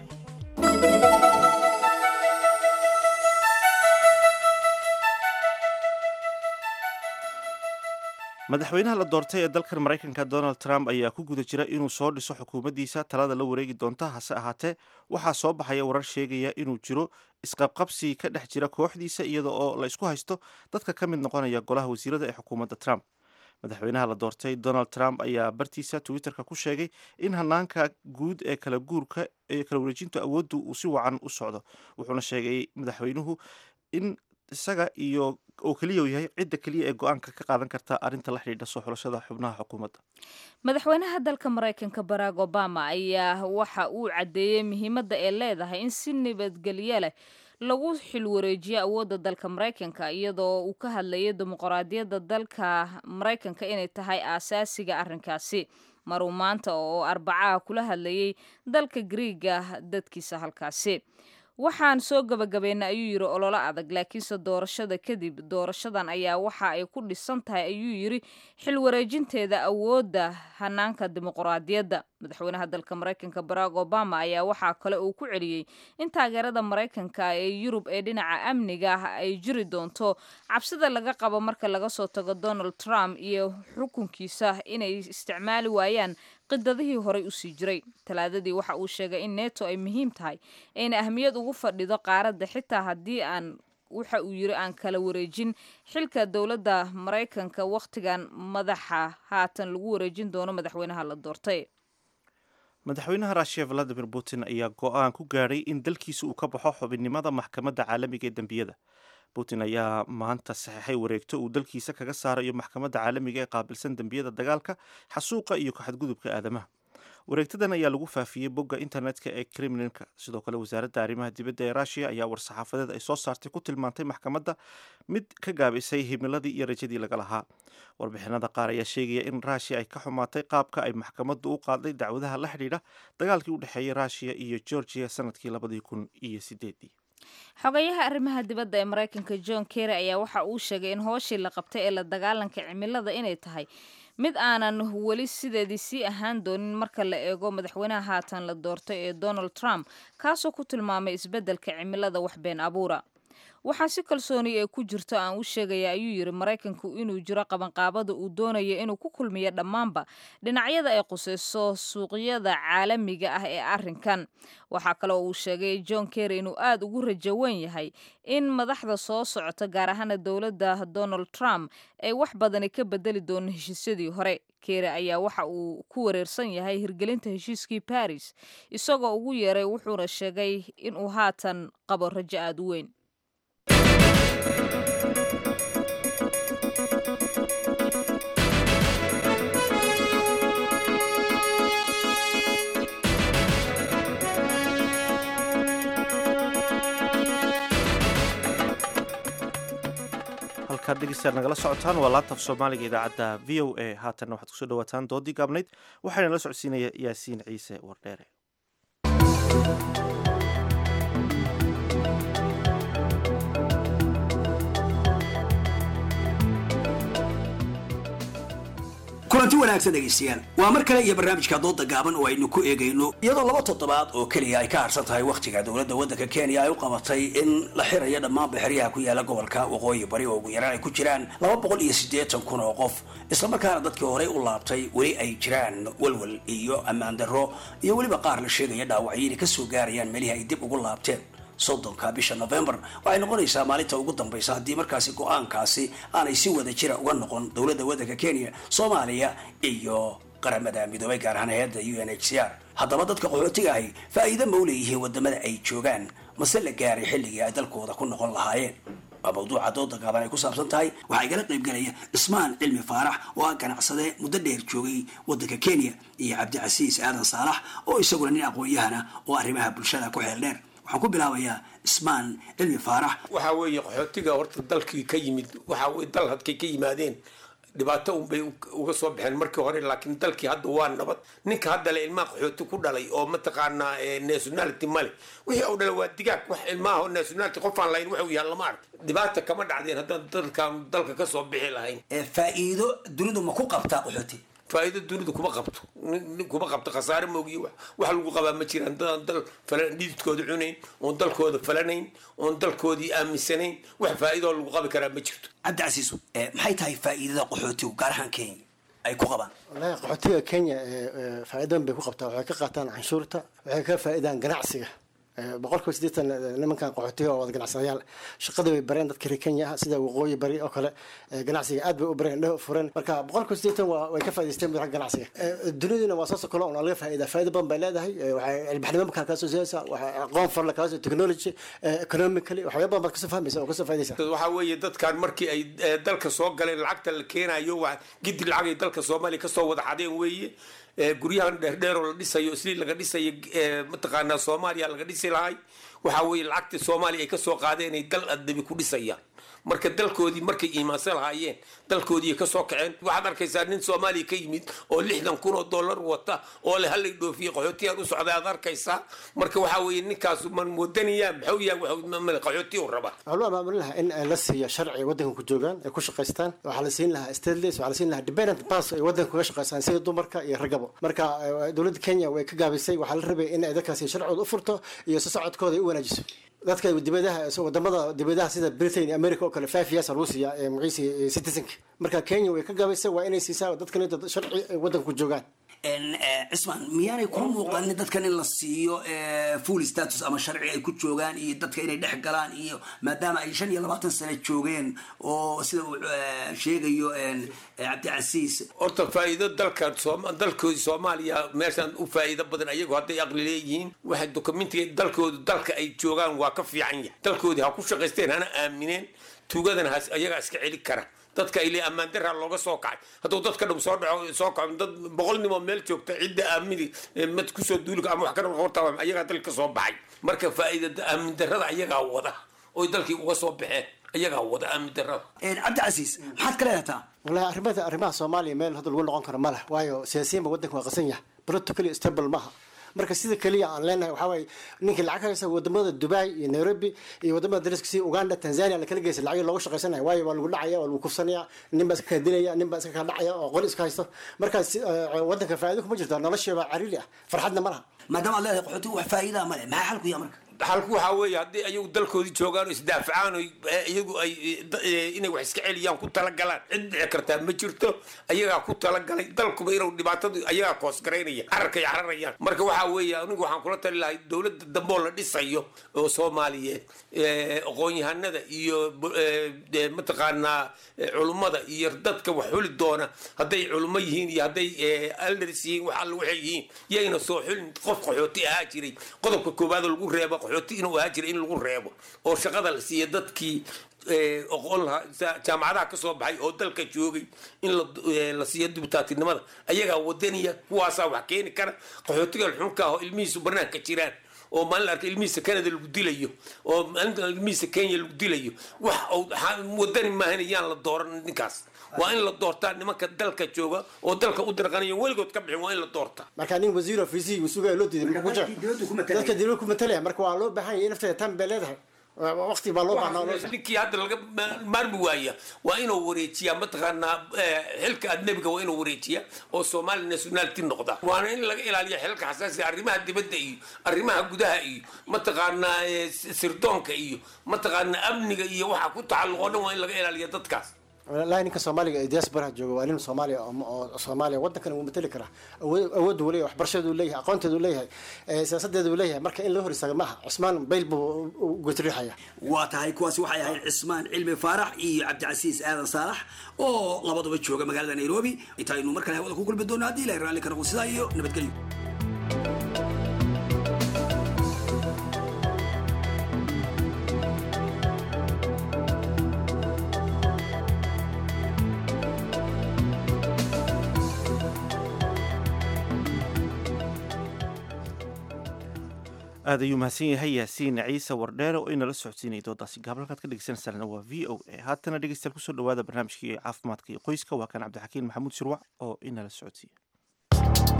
madaxweynaha la doortay ee dalkan maraykanka donald trump ayaa ku guda jira inuu soo dhiso xukuumaddiisa talada la wareegi doonta hase ahaatee waxaa soo baxaya warar sheegaya inuu jiro isqabqabsi ka dhex jira kooxdiisa iyada oo la isku haysto dadka ka mid noqonaya golaha wasiirada ee xukuumadda trump madaxweynaha la doortay donald trump ayaa bartiisa twitterka ku sheegay in hanaanka guud ee kala guurka ee kala wareejinta awooddu uu si wacan u socdo wuxuuna sheegay madaxweynuhu in isaga iyo oo keliya uu yahay cidda keliya ee go-aanka ka qaadan karta arrinta la xidhiidha soo xulashada xubnaha xukuumadda madaxweynaha dalka maraykanka barack obama ayaa waxa uu caddeeyey muhiimadda ay leedahay in si nabadgelyo leh lagu xilwareejiyo awoodda dalka maraykanka iyadoo uu ka hadlayay dimuqraadiyadda dalka maraykanka inay tahay aasaasiga arrinkaasi maruu maanta oo arbacaha kula hadlayay dalka griiga dadkiisa halkaasi waxaan soo gabagabeynay ayuu yidhi ololo adag laakiinse doorashada kadib doorashadan ayaa waxa ay ku dhisan tahay ayuu yidhi xil wareejinteeda awoodda hanaanka dimuqraadiyadda madaxweynaha dalka maraykanka barack obama ayaa waxaa kale uu ku celiyey in taageerada maraykanka ee yurub ee dhinaca amniga ah ay jiri doonto cabsida laga qabo marka laga soo tago donald trump iyo xukunkiisa inay isticmaali waayaan qidadihii horey usii jiray talaadadii waxa uu sheegay in neto ay muhiim tahay ayna ahmiyad ugu fadhido qaaradda xitaa haddii aan waxa uu yiri aan kala wareejin xilka dowladda maraykanka wakhtigan madaxa haatan lagu wareejin doono madaxweynaha la doortay madaxweynaha ruushiya valadimir putin ayaa go-aan ku gaadhay in dalkiisa uu ka baxo xubinnimada maxkamadda caalamiga ee dembiyada putin ayaa maanta saxeixay wareegto uu dalkiisa kaga saarayo maxkamadda caalamiga ee qaabilsan dembiyada dagaalka xasuuqa iyo kaxadgudubka aadamaha wareegtadan ayaa lagu faafiyey bogga internetka ee kremlinka sidoo kale wasaaradda arrimaha dibadda ee ruushiya ayaa war-saxaafadeed ay soo saartay ku tilmaantay maxkamadda mid ka gaabisay himiladii iyo rajadii laga lahaa warbixinada qaar ayaa sheegaya in ruushiya ay ka xumaatay qaabka ay maxkamaddu u qaaday dacwadaha la xidhiidha dagaalkii u dhexeeyey ruushiya iyo georgiya sanadkii labadii kun iyo sideedii xogayaha arrimaha dibadda ee maraykanka john kerry ayaa waxa uu sheegay in hooshii la qabtay ee la dagaalanka cimilada inay tahay mid aanan weli sideedii sii ahaan doonin marka la eego madaxweynaha haatan la doortay ee donald trump kaasoo ku tilmaamay isbeddelka cimilada wax been abuura waxaa si kalsooni ee ku jirto aan u sheegaya ayuu yidhi maraykanku inuu jiro qabanqaabada uu doonayo inuu ku kulmiyo dhammaanba dhinacyada ay qusayso suuqyada caalamiga ah ee arrinkan waxaa kale oo uu sheegay john kerry inuu aada ugu rajo weyn yahay in madaxda soo socota gaar ahaana dowladda donald trump ay wax badani ka bedeli doono heshiisyadii hore kere ayaa waxa uu ku wareersan yahay hirgelinta heshiiskii baris isagoo ugu yeeray wuxuuna sheegay inuu haatan qabo rajo aada u weyn halkaad dhegeystayaal nagala socotaan waa laantaf soomaaliga idaacadda v o a haatanna waxaad kusoo dhawaataan doodii gaabnayd waxaana la socodsiinaya yaasiin ciise wardheere kulanti wanaagsan dhegaystayaal waa mar kale iyo barnaamijka dooda gaaban oo aynu ku eegayno iyadoo laba toddobaad oo keliya ay ka harsan tahay wakhtiga dowladda waddanka kenya ay u qabatay in la xirayo dhammaan baxriyaha ku yaala gobolka waqooyi bari oo ugu yaraan ay ku jiraan laba boqol iyo siddeetan kun oo qof islamarkaana dadkii horey u laabtay weli ay jiraan walwal iyo ammaan darro iyo weliba qaar la sheegaya dhaawacyo inay ka soo gaarayaan meelihii ay dib ugu laabteen soddonka bisha novembar waxay noqonaysaa maalinta ugu dambaysa haddii markaasi go-aankaasi aanay si wada jira uga noqon dowladda waddanka kenya soomaaliya iyo qaramada midoobay gaar ahaan hay-adda u n h c r haddaba dadka qaxootiga ahi faa'iido ma u leeyihiin wadamada ay joogaan mase la gaaray xilligii ay dalkooda ku noqon lahaayeen waa mawduuca dooda gaaban ay ku saabsan tahay waxaa igala qaybgelaya cismaan cilmi faarax oo ah ganacsade muddo dheer joogay waddanka kenya iyo cabdicasiis aadan saalax oo isaguna nin aqoon-yahana oo arrimaha bulshada ku xeel dheer waxaan ku bilaabayaa ismaan cilmi faarax waxaa weeye qaxootiga horta dalkii ka yimid waxaa weye dal hadkay ka yimaadeen dhibaato unbay uga soo baxeen markii hore laakiin dalkii hadda waa nabad ninka hadda le ilmaha qaxooti ku dhalay oo mataqaanaa nationality male wixii u dhalay waa digaag wax ilmaha nationality qofaan lahayn wuxuu yahay lama ark dhibaata kama dhacdeen haddaan dalkan dalka kasoo bixi lahayn faa'iido dunidu ma ku qabtaa qaxooti faa'iido dunidu kuma qabto nin kuma qabto khasaare moogiyo wax wax lagu qabaa ma jiraan dadaan dal falan dhididkooda cunayn oon dalkooda falanayn oon dalkoodii aaminsanayn wax faa'iidoo lagu qabi karaa ma jirto cabdicasiisu maxay tahay faa'iidada qaxootigu gaar ahaan kenya ay ku qabaan wallaahi qaxootiga kenya faa'iidadan bay ku qabtaa waxay ka qaataan canshuurta waxay ka faa'iidaan ganacsiga boqolkiiba siddeetan nimankan qaxootiga oo wada ganacsadayaal shaqadii bay bareen dadka reer kenya ah sida waqooyi bari oo kale ganacsiga aad bay u bareen indhaha fureen marka boqolkiiba siddeetan waa way ka faa'idaysteen madaxa ganacsiga duniduna waa saasoo kale oo laga faa'iida faa'iida badan bay leedahay waxay ilbaxnimo markaa kaasoo siyaasa waxay aqoon farla kaasoo technology economically waxyaaba badan baad kasoo fahmaysa oo kasoo faa'iidaysa waxaa weeye dadkan markii ay dalka soo galeen lacagta la keenayo waa gidi lacag ay dalka soomaaliya kasoo wada xadeen weeye guryahan dheerdheeroo la dhisayo isliin laga dhisayo mataqaanaa soomaaliya laga dhisi lahay waxaa weeye lacagtii soomaaliya ay kasoo qaadeen ay dal adabi ku dhisayaan marka dalkoodii markay iimaansan lahaayeen dalkoodii ka soo kaceen waxaad arkaysaa nin soomaaliya ka yimid oo lixdan kun oo dollar wata oo le hallay dhoofiye qaxootiyaan u socday aad arkaysaa marka waxaa weeye ninkaasu man wadaniyaa maxuu yahay qaxootiya u rabaa waxaa loo maamulin lahaa in la siiyo sharci waddanka ku joogaan ay ku shaqaystaan waxaa la siin lahaa stateless waxaa la siin lahaa dependent pass ay waddanka kuga shaqaystaan sida dumarka iyo ragabo marka dowladda kenya way ka gaabisay waxaa la rabay in ay dadkaasi sharcooda u furto iyo si socodkooda ay u wanaajiso dadka dibadaha wadamada dibadaha sida britain iyo america oo kale five years lagu siiyaa ee magaciisa citizenka marka kenya way ka gaabisay waa inay siisaa dadkan dad sharci ay waddanka ku joogaan cismaan miyaanay kula muuqanin dadkan in la siiyo full status ama sharci ay ku joogaan iyo dadka inay dhex galaan iyo maadaama ay shan iyo labaatan sano joogeen oo sida uu sheegayo cabdicasiis horta faa'iido dalkan dalkoodii soomaaliya meeshan u faa'iido badan ayagu hadday aqli leeyihiin waxay dokumentiga dalkoodu dalka ay joogaan waa ka fiican yahay dalkoodii ha ku shaqaysteen hana aamineen tuugadana ha ayagaa iska celi kara dadka ile ammaan daraa looga soo kacay hadduu dadka dhum soo dhaco soo kaco dad boqol nimoo meel joogta cidda aamini mad kusoo duuli ama wax ka horta ayagaa dalka soo baxay marka faa'iida aamin darada ayagaa wada oy dalkii uga soo baxeen ayagaa wada aamin darada cabdicasiis maxaad ka leedataa wallahi arrimada arrimaha soomaaliya meel hadda lagu noqon karo ma leh waayo siyaasiyiinba waddanka waa qasan yahay politically stable maaha marka sida keliya aan leenahay waxaa waaye ninkii lacag haysa wadamada dubai iyo nairobi iyo wadamada dariska sida uganda tanzania la kala geysa lacag looga shaqaysanaya waayo waa lagu dhacaya waa lagu kufsanaya nin baa iska kaa dilaya nin baa iska kaa dhacaya oo qol iska haysto markaas waddanka faa'iido kuma jirto noloshiiba cariiri ah farxadna ma laha maadaama ad leedahay qaxootiga wax faa'iidaa ma leh maxaa xalku yaa marka xalku waxaa weeye haddii ayagu dalkoodii joogaan oo isdaafacaan oo iyagu ay inay wax iska celiyaan ku talagalaan cid dhici kartaa ma jirto ayagaa ku talagalay dalkuba inuu dhibaatadu ayagaa koosgaraynaya cararkay cararayaan marka waxaa weeye anigu waxaan kula tali lahay dowladda dambe oo la dhisayo oo soomaaliyeed aqoon-yahanada iyo mataqaanaa culummada iyo dadka wax xuli doona hadday culummo yihiin iyo hadday aldars yihiin wax alla waxay yihiin yayna soo xulin qof qaxooti ahaa jiray qodobka koowaad oo lagu reebo qaxooti inuu ahaa jiray in lagu reebo oo shaqada la siiya dadkii oqon lahaa jaamacadaha ka soo baxay oo dalka joogay in la siiyo dibutaatinimada ayagaa wadaniya kuwaasaa wax keeni kara qaxootiga xunka ah oo ilmihiisu banaanka jiraan oo maalin arka ilmihiisa canada lagu dilayo oo maalinta ilmihiisa kenya lagu dilayo wax wadani maahan yaan la dooran ninkaas waa in la doortaa nimanka dalka jooga oo dalka u dirqanayo weligood ka bixin waa in la doortaa marka nin wasiir oo fiisihi uu sugaya loo diiday muxuu ku jira dadka dawlad ku matalaya marka waa loo baahan yahay nafteeda tan bay leedahay waqti baa loo baahnaa ninkii hadda laga maarmi waaya waa inuu wareejiyaa mataqaanaa xilka adnebiga waa inuu wareejiyaa oo somali nationality noqda waana in laga ilaaliya xilka xasaasiga arrimaha dibadda iyo arrimaha gudaha iyo mataqaanaa sirdoonka iyo mataqaanaa amniga iyo waxa ku tacalluqo dhan waa in laga ilaaliya dadkaas walahi ninka soomaaliga ee diasporaha jooga waa nin soomaaliya oo soomaaliya waddankan wuu matali karaa awooddu leeyahay waxbarashadeedu leeyahay aqoonteedu leeyahay siyaasadeedu leeyahay marka in loo hor istaago maaha cusmaan bayl buu gotriixaya waa tahay kuwaasi waxay ahayd cismaan cilmi faarax iyo cabdicasiis aadan saalax oo labaduba jooga magaalada nairobi intaynu mar kale hawada ku kulmi doono haddii ilahay raalli ka noqo sidaa iyo nabadgelyo aad ayuu mahadsan yahay yaasiin ciise wardheere oo inala socodsiinaya doodaasi gaabalkaad ka dhegeysanaysaana waa v o a haatana dhegeystayaal kusoo dhawaada barnaamijkii caafimaadka iyo qoyska waa kan cabdixakiin maxamuud shirwac oo inala socodsiiya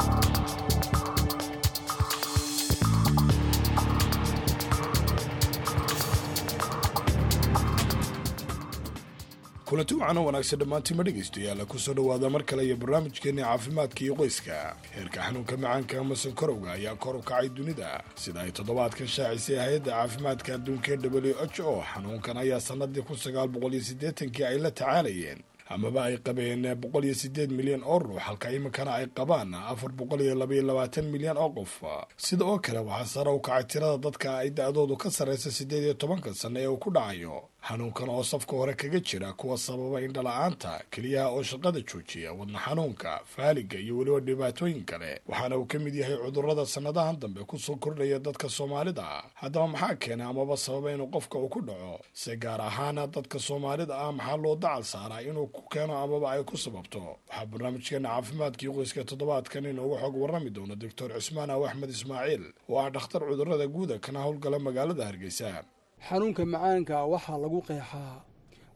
kulanti wacan oo wanaagsan dhammaantiima dhegaystayaal kusoo dhowaada mar kale iyo barnaamijkeenna caafimaadka iyo qoyska heerka xanuunka macaanka ama sankarowga ayaa kor u kacay dunida sida ay toddobaadkan shaacisay hay-adda caafimaadka adduunka w h o xanuunkan ayaa sannadii kun sagaal boqol iyo siddeetankii ay la tacaalayeen amaba ay qabeen boqol iyo sideed milyan oo ruux halka iminkana ay qabaan afar boqol iyo labaiyo labaatan milyan oo qof sida oo kale waxaa sare u kacay tirada dadka ay da-doodu ka sarreysa siddeed iyo tobanka sanno ee uu ku dhacayo xanuunkan oo safka hore kaga jira kuwa sababa indhala-aanta keliyaha oo shaqada joojiya wadna xanuunka faaliga iyo weliba dhibaatooyin kale waxaana uu ka mid yahay cudurrada sannadahan dambe kusoo kordhaya dadka soomaalida haddaba maxaa keena amaba sababa inuu qofka uu ku dhaco se gaar ahaana dadka soomaalida ah maxaa loo dacal saaraa inuu ku keeno amaba ay ku sababto waxaa barnaamijkeena caafimaadkii qoyska toddobaadkan inoogu xog warrami doono doctor cismaan aw axmed ismaaciil oo ah dhakhtar cudurrada guuda kana howlgala magaalada hargeysa xanuunka macaanka waxaa lagu qeexaa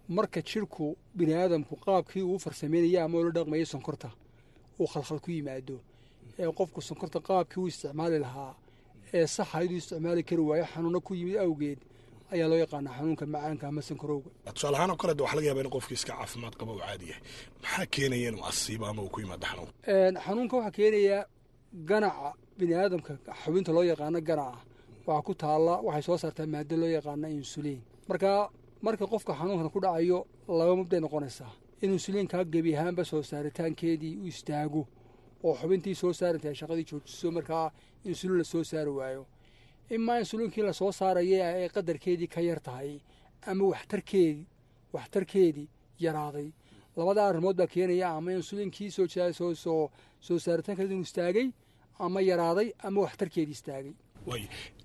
marka jidhku bini aadamku qaabkii uu farsameynaya ama ula dhaqmayay sonkorta uu khalkhal ku yimaado ee qofku sonkorta qaabkii uu isticmaali lahaa ee saxa inuu isticmaali kari waayo xanuuno ku yimid awgeed ayaa loo yaqaanaa xanuunka macaanka ama sankarowga tusaale ahaan oo kale de waxaa laga yaabaa in qofkii iska caafimaad qaba uu caadi yahay maxaa keenaya inuu asiibo ama uu ku yimaado xanuunka xanuunka waxaa keenaya ganaca bini aadamka xubinta loo yaqaano ganaca waxaa ku taalla waxay soo saartaa maado loo yaqaana insuliin marka marka qofka xanuunkan ku dhacayo laba mubday noqonaysaa in insuliinkaa gebi ahaanba soo saaritaankeedii u istaago oo xubintii soo saarintahay shaqadii joojiso markaa insuliin la soo saari waayo imaa insuliinkii la soo saaraya ay qadarkeedii ka yar tahay ama waxtarkeedii waxtarkeedii yaraaday labada arrimood baa keenaya ama insuliinkii soo soo soo soo saaritaankeedii inuu istaagay ama yaraaday ama waxtarkeedii istaagay waay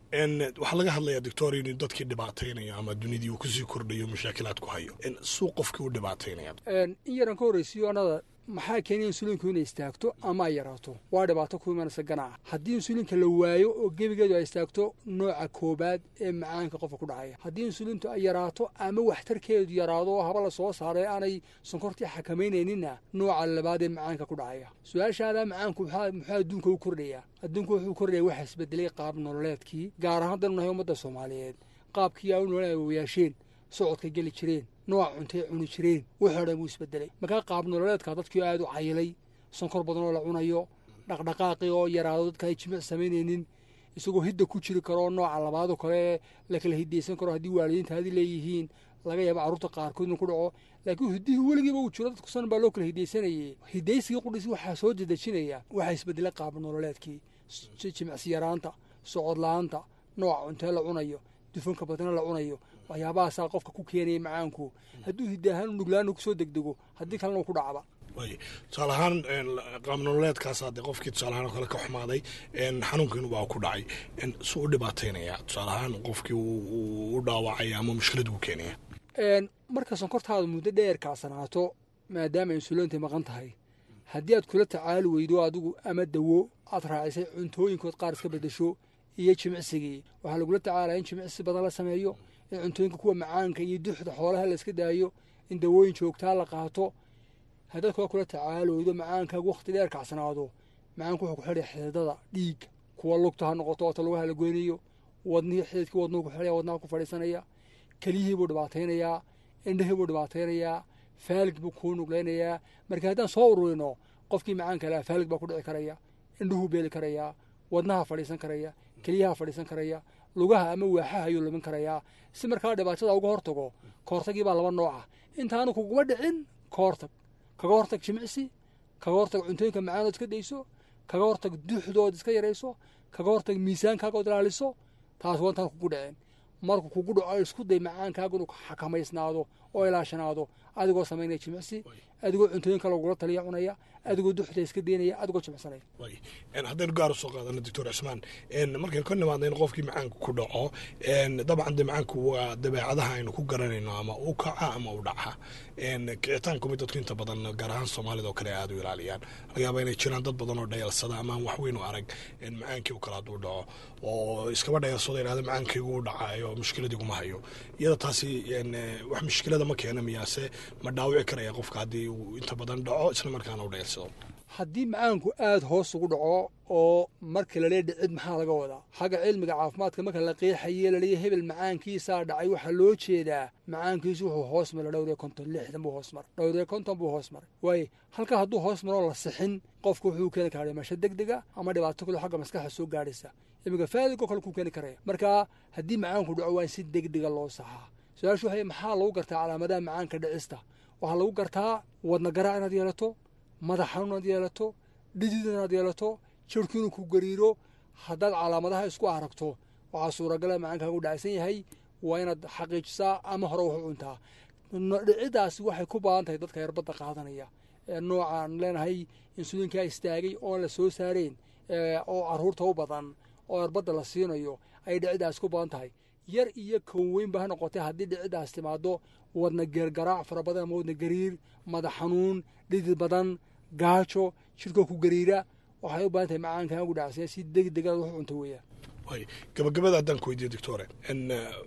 waxaa laga hadlayaa doctor inuu dadkii dhibaataynayo ama dunidii uu kusii kordhayo mashaakilaad ku hayo suu qofkii u dhibaataynaya in yaran ka horreysiyo anada maxaa keenaya insuliinku inay istaagto ama ay yaraato waa dhibaato ku imanaysa ganaca haddii insuliinka la waayo oo gebigeedu ay istaagto nooca koobaad ee macaanka qofka ku dhacaya haddii insuliintu ay yaraato ama waxtarkeedu yaraado oo haba la soo saaray aanay sonkortii xakamaynayninna nooca labaad ee macaanka ku dhacaya su-aashaadaa macaanku muxuu adduunka u kordhayaa adduunku wuxuu kordhaya waxa isbedelay qaab nololeedkii gaar ahaan danu nahay ummadda soomaaliyeed qaabkii ay u nolol wayaasheen socodka geli jireen nooca cuntay cuni jireen wuxuu dhan wuu isbedelay markaa qaab nololeedka dadkii aada u cayilay sonkor badan oo la cunayo dhaqdhaqaaqii oo yaraado dadka ay jimic samaynaynin isagoo hidda ku jiri karo nooca labaadoo kale la kala hidaysan karo haddii waalidiinta hadi leeyihiin laga yaaba carruurta qaarkood inuu ku dhaco laakiin hiddihii weligiiba uu jiro dadku san baa loo kala hidaysanayay hidaysigii qudhisi waxaa soo dedejinaya waxaa isbedelay qaab nololeedkii jimicsi yaraanta socod la-aanta nooca cuntee la cunayo dufanka badana la cunayo waxyaabahaasaa qofka ku keenaya macaanku hadduu hidda ahaan u nuglaana kusoo degdego haddii kalena uu ku dhacba waay tusaale ahaan qaabnololeedkaas dee qofkii tusaale ahaan oo kale ka xumaaday xanuunkiinu baa ku dhacay suu u dhibaataynaya tusaale ahaan qofkii u dhaawacaya ama mushkilad uu keenaya marka sonkortaada muddo dheer kacsanaato maadaama insuliinta maqan tahay haddii aad kula tacaali weydo adigu ama dawo aad raacisay cuntooyinkood qaar iska bedesho iyo jimicsigii waxaa lagula tacaalaya in jimicsi badan la sameeyo in cuntooyinka kuwa macaanka iyo duxda xoolaha la iska daayo in dawooyin joogtaa la qaato haddaad kula kula tacaalooydo macaankaagu wakhti dheer kacsanaado macaanku wuxuu ku xidhaya xididada dhiig kuwa lugta ha noqoto oota lugaha la goynayo wadnihii xididkii wadnuhu ku xidhaya wadnaha ku fadhiisanaya keliyihii buu dhibaataynayaa indhihii buu dhibaataynayaa faalig buu kuu nugleynayaa marka haddaan soo ururino qofkii macaanka lahaa faalig baa ku dhici karaya indhuhuu beeli karayaa wadnaha fadhiisan karaya keliyaha fadhiisan karaya lugaha ama waaxaha ayuu lumin karayaa si markaa dhibaatada uga hortago kahortagii baa laba nooca intaanu kuguma dhicin kahortag kaga hortag jimicsi kaga hortag cuntooyinka macaanood iska dayso kaga hortag duuxdood iska yarayso kaga hortag miisaankaagood ilaaliso taas waa intaan kugu dhicin markuu kugu dhaco isku day macaankaagu inuu xakamaysnaado oo ilaashanaado adigoo samaynaya jimicsi adigoo cuntooyinka lagula taliya cunaya adigoo duxda iska daynaya adigoo jimicsanaya haddaynu gaar usoo qaadano doctor cismaan markaynu ka nimaadna in qofkii macaanku ku dhaco dabcan de macaanku waa dabeecadaha aynu ku garanayno ama u kaca ama u dhaca kicitaanku mid dadku inta badan gaar ahaan soomaalida oo kale aada u ilaaliyaan laga yaaba inay jiraan dad badan oo dhayalsada ama aan waxweyn u arag macaankii u kale hadduu dhaco oo iskaba dhayalsado yidhahda macaankaygu u dhacayo mushkiladii kuma hayo iyada taasi wax mushkilada ma keena miyaase ma dhaawici karaya qofka haddii uu inta badan dhaco isla markaana u dhayalsado haddii macaanku aada hoos ugu dhaco oo marka lalee dhicid maxaa laga wadaa xagga cilmiga caafimaadka marka la qeexaye laleeya hebel macaankiisaa dhacay waxaa loo jeedaa macaankiisu wuxuu hoos mara dhowr iyo konton lixdan buu hoos maray dhowr iyo konton buu hoos maray waaye halkaa hadduu hoos maroo la sixin qofku wuxuu keeni karaa dhimasho deg dega ama dhibaato kale xagga maskaxda soo gaadhaysa iminka faaligoo kale kuu keeni karaya marka haddii macaanku dhaco waa in si degdega loo saxaa su-aashu waxay maxaa lagu gartaa calaamadaha macaanka dhicista waxaa lagu gartaa wadna garaac inaad yeelato madax xanuun inaad yeelato dhidid inaad yeelato jirhku inuu ku gariiro haddaad calaamadaha isku aragto waxaa suuragala macaankaagu dhacsan yahay waa inaad xaqiijisaa ama hore wax u cuntaa dhicidaasi waxay ku badan tahay dadka erbadda qaadanaya ee noocaan leenahay insuliinkaa istaagay oon la soo saareen oo caruurta u badan oo erbadda la siinayo ay dhicidaasi ku badan tahay yar iyo kown weynba ha noqotay haddii dhicidaas timaado wadna geergaraac fara badan ama wadna gariir madax xanuun dhidid badan gaajo jirkoo ku gariira waxay u badan tahay macaankaagu dhacsan si deg degaad wax u cunto weeyaan gabagabada haddaan ku weydiiyo doctore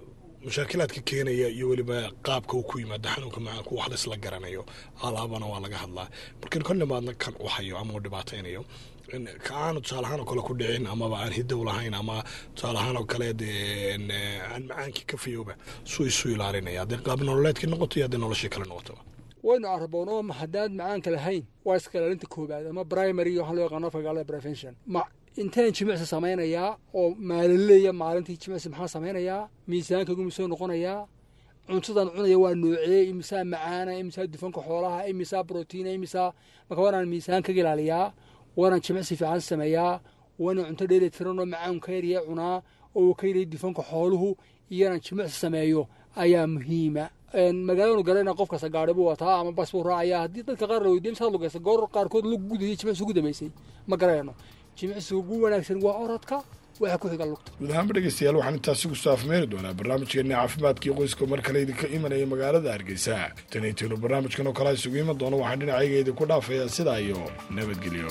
mushaakilaadka keenaya iyo weliba qaabka uu ku yimaado xanuunka macaanku wax laisla garanayo alaabana waa laga hadlaa markan kol nimaadna kan u hayo ama uu dhibaataynayo ka aanu tusaale ahaan oo kale ku dhicin amaba aan hidow lahayn ama tusaale ahaan oo kale dee aan macaankii ka fayooba suu isu ilaalinaya haddii qaab nololeedkii noqoto iyo haddii noloshii kale noqotaba waynu arboon oo haddaad macaanka lahayn waa iska ilaalinta koobaad ama primary waxaa loo yaqaano fagaalada prevention ma intaan jimicsi samaynayaa oo maalinleeya maalintii jimicsi maxaa samaynayaa miisaankaygu misoo noqonayaa cuntadan cunaya waa noocee imisaa macaana imisaa dufanka xoolaha imisaa brotiina imisaa marka waanaan miisaankaga ilaaliyaa waanaan jimicsi fiican sameeyaa waanaan cunto dheeli tiran oo macaan ka yarya cunaa oo ka yarya dufanka xooluhu iyoanaan jimicsi sameeyo ayaa muhiima magaalanu garana qof kasta gaari buu wataa ama bas buu raacaya haddii dadka qaar la weydiya misaad lugaysa goor qaarkood lug gudayay jimicsi ugu dambeysay ma garanayno jimicsiga ugu wanaagsan waa orodka waxa ku xiga lugta guud ahaanba dhegeystayaal waxaan intaasi ku saafmeeri doonaa barnaamijkeena caafimaadkii qoyska mar kale idinka imanaya magaalada hargeysa tanaytinu barnaamijkan oo kale isugu iman doono waxaan dhinacayga idinku dhaafayaa sidaa iyo nabadgelyo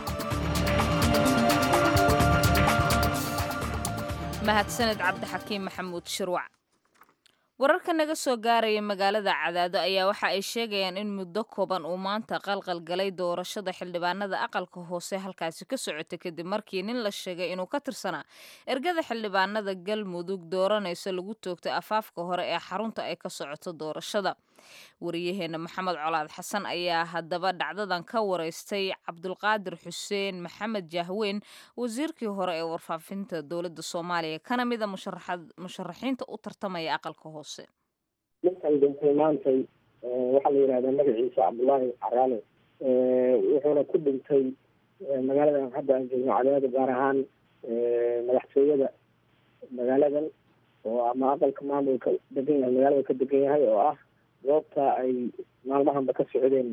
mahadsaned cabdixakiim maxamuud shirwac wararka naga soo gaaraya magaalada cadaado ayaa waxa ay sheegayaan in muddo kooban uu maanta qalqal galay doorashada xildhibaanada aqalka hoose halkaasi ka socota kadib markii nin la sheegay inuu ka tirsanaa ergada xildhibaanada galmudug dooranaysa lagu toogtay afaafka hore ee xarunta ay ka socoto doorashada wariyaheena maxamed colaad xasan ayaa haddaba dhacdadan ka wareystay cabdulqaadir xuseen maxamed jahweyn wasiirkii hore ee warfaafinta dowladda soomaaliya kana mida musharaxiinta u tartamaya aqalka hoose ninkan dhintay maantay waxaa la yidhahdaa magaciisa cabdullaahi caraale wuxuuna ku dhintay magaaladan hadda aan joogno cadaado gaar ahaan madaxtooyada magaaladan oo ama aqalka maamulka degan yahay magaalada ka degan yahay oo ah goobta ay maalmahanba ka socdeen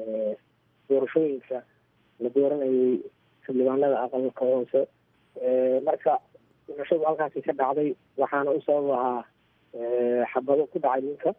doorashooyinka la dooranayay xildhibaanada aqalka hoose marka dhimashadu halkaasi ka dhacday waxaana u sabab ahaa xabado ku dhacay ninka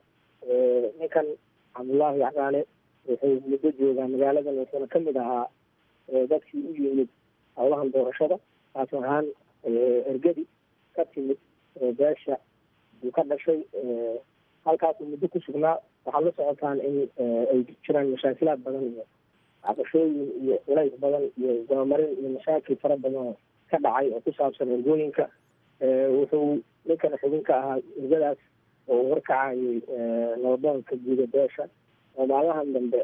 ninkan cabdullaahi caraale wuxuu muddo joogaa magaaladan wuxuuna kamid ahaa dadkii u yimid howlahan doorashada taas ahaan ergadi ka timid beesha uu ka dhashay halkaasuu muddo ku sugnaa waxaad la socotaan in ay jiraan mashaakilaad badan iyo caqashooyin iyo culays badan iyo dabamarin iyo mashaakil fara badan oo ka dhacay oo ku saabsan ergooyinka wuxuu ninkana xubin ka ahaa ergadaas oo uu horkacayay nabadoonka guuda beesha oo maalmahan dambe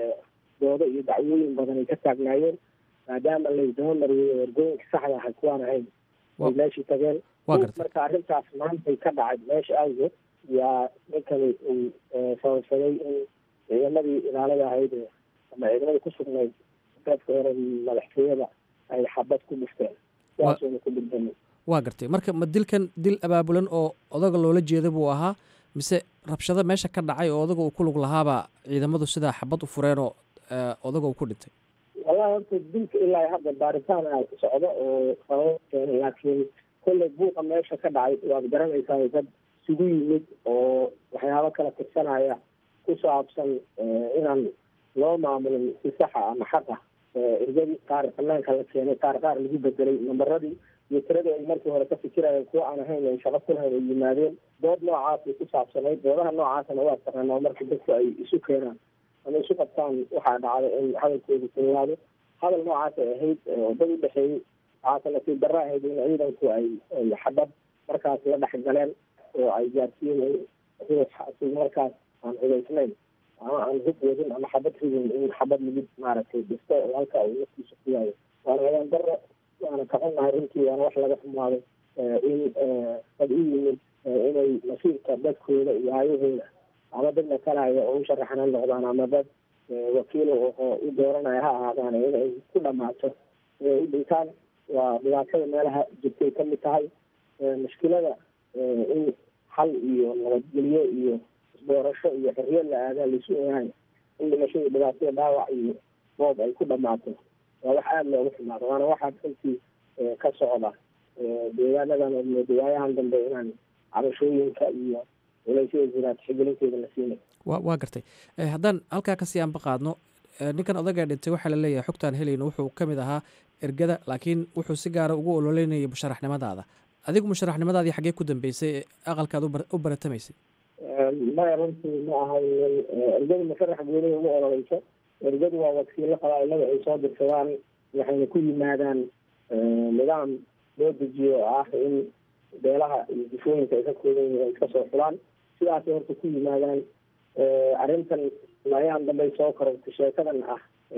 doodo iyo dacwooyin badan ay ka taagnaayeen maadaama laysdaba mariyey oo ergooyinka saxda ahay kuwaan ahayn ay meeshii tageen marka arrintaas maantay ka dhacay meesha awgeed yaa ninkani uu sababsaday in ciidamadii ilaalada ahayd ama ciidamadii ku sugnayd qaybka hore madaxtooyada ay xabad ku dhufteen sidaasuna ku dhintay waa gartay marka ma dilkan dil abaabulan oo odaga loola jeeda buu ahaa mise rabshado meesha ka dhacay oo odaga uu ku lug lahaaba ciidamadu sidaa xabad u fureen oo odaga uu ku dhintay wallahi horta dilka ilaa hadda baaritaan a socdo oo sabab keenay laakiin kolley buuqa meesha ka dhacay waad garanaysaa dad isugu yimid oo waxyaabo kala tirsanaya ku saabsan inaan loo maamulin si saxa ama xaqa ergadii qaar banaanka la keenay qaar qaar lagu bedelay nambaradii iyo tiradii ay markii hore ka fikirayeen kuwa aan ahayn ay shaqo ku lahayn ay yimaadeen dood noocaasay ku saabsanayd doodaha noocaasna waa taqaanaa marka dadku ay isu keenaan ama isu qabtaan waxaa dhacda in hadalkoodu kululaado hadal noocaas ay ahayd dad u dhexeeyey waxaase nasiib darra ahayd in ciidanku ay xabad markaas la dhex galeen oo ay gaarsiiyeen ruux markaas aan hubaysnayn ama aan hub wadin ama xabad ridin in xabad lagu maaragtay dhisto oo halka uu naftiisa ku yaayo waana ayaan darro waana ka xunnahay runtii waana wax laga xumaaday in dad u yimid inay masiirka dadkooda iyo aayahooda ama dad matalaya oo u sharaxana noqdaan ama dad wakiil oo u dooranaya ha ahaadaan inay ku dhamaato inay u dhintaan waa dhibaatada meelaha jirtay ka mid tahay mushkilada in xal iyo nabadgelyo iyo isdoorasho iyo xorriyad la aadaa laisu ogahay in dhimashada dhibaatada dhaawac iyo boob ay ku dhamaato waa wax aada loogu xumaado waana waxaa runtii ka socda deegaanadan iyo deegaanahan dambe inaan cabashooyinka iyo culaysyada jiraad xigelinteeda la siinay wa waa gartay haddaan halkaa kasii aanba qaadno ninkan odagaa dhintay waxaa la leeyahay xogtaan helayno wuxuu ka mid ahaa ergada laakiin wuxuu si gaara ugu ololeynayay musharaxnimadaada adigu musharaxnimadaadii xaggee ku dambeysay ee aqalkaad u baratamaysay maya runtii ma ahayn ergadu musharax gooniga uma ololeyso ergadu waa wakiilo qabaailada ay soo dirsadaan waxayna ku yimaadaan nidaam loo dejiyo oo ah in beelaha iyo difooyinka ay ka kooban yihiin ay iska soo xulaan sidaasay horta ku yimaadaan arrintan ayaan dambay soo korortay sheekadan ah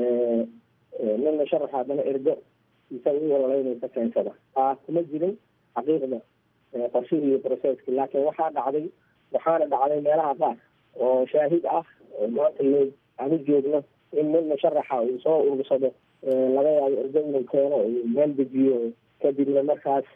nin musharax haddana ergo isaga u ololeynaysa keensada aa kuma jirin xaqiiqda qorshihii iyo processki laakiin waxaa dhacday waxaana dhacday meelaha qaar oo shaahid ah oo maanta loo aanu joogno in nin musharaxa uu soo urursado laga yaabo ergo inuu keeno uu meel dejiyo kadibna markaas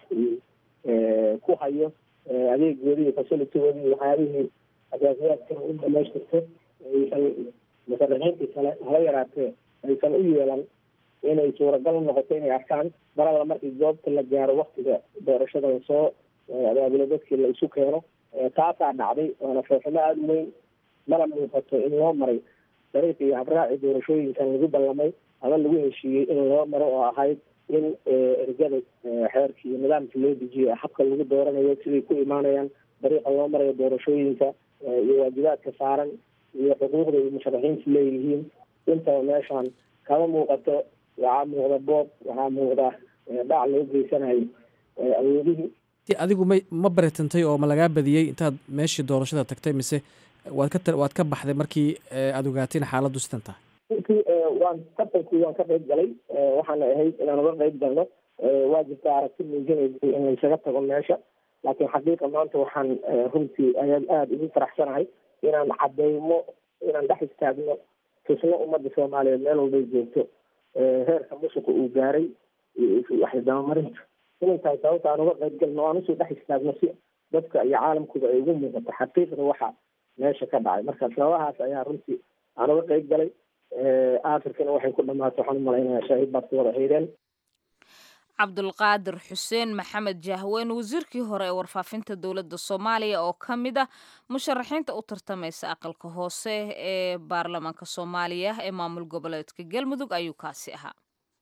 ku hayo adeegoodii iyo facilitigoodii iyo waxyaabihii asaasiyaadka u dhamaystirto aysan musharaxiintii kale hala yaraatee aysan u yeelan inay suuragal noqoto inay arkaan maralla markii goobta la gaaro waktiga doorashada lasoo abaabulo dadkii la isu keeno taasaa dhacday waana fooximo aada u weyn mana muuqato in loo maray dariiqii iyo habraaci doorashooyinkan lagu ballamay ama lagu heshiiyey in loo maro oo ahayd in ergada xeerkii iyo nidaamkii loo dejiyo habka lagu dooranayo siday ku imaanayaan dariiqa loo marayo doorashooyinka iyo waajibaadka saaran iyo xuquuqda iyo musharaxiintu leeyihiin intaba meeshaan kama muuqato waxaa muuqda boob waxaa muuqda dhac loo geysanayo awoodihii adigu may ma baritantay oo ma lagaa badiyey intaad meeshii doorashada tagtay mise waad ka waad ka baxday markii aada ogaateen xaaladdu sidan tahay runtii waan tartankii waan ka qayb galay waxaana ahayd inaan uga qayb galno waa jirta aragti muujinaysay in laysaga tago meesha laakiin xaqiiqa maanta waxaan runtii ayaan aada ugu faraxsanahay inaan cadeymo inaan dhex istaagno tusno ummadda soomaaliyeed meel walbay joogto heerka musuqa uu gaaray waxay dabamarinta inay tahay sababta aan uga qayb galno aan usoo dhex istaagno si dadka iyo caalamkuba ay ugu muuqato xaqiiqda waxa meesha ka dhacay marka sababahaas ayaa runtii aan uga qayb galay aafirkana waxay ku dhamaato waxaan umalaynaya shaahid baad ku wada haydeen cabdulqaadir xuseen maxamed jahween wasiirkii hore ee warfaafinta dowladda soomaaliya oo ka mid ah musharaxiinta u tartamaysa aqalka hoose ee baarlamaanka soomaaliya ee maamul goboleedka galmudug ayuu kaasi ahaa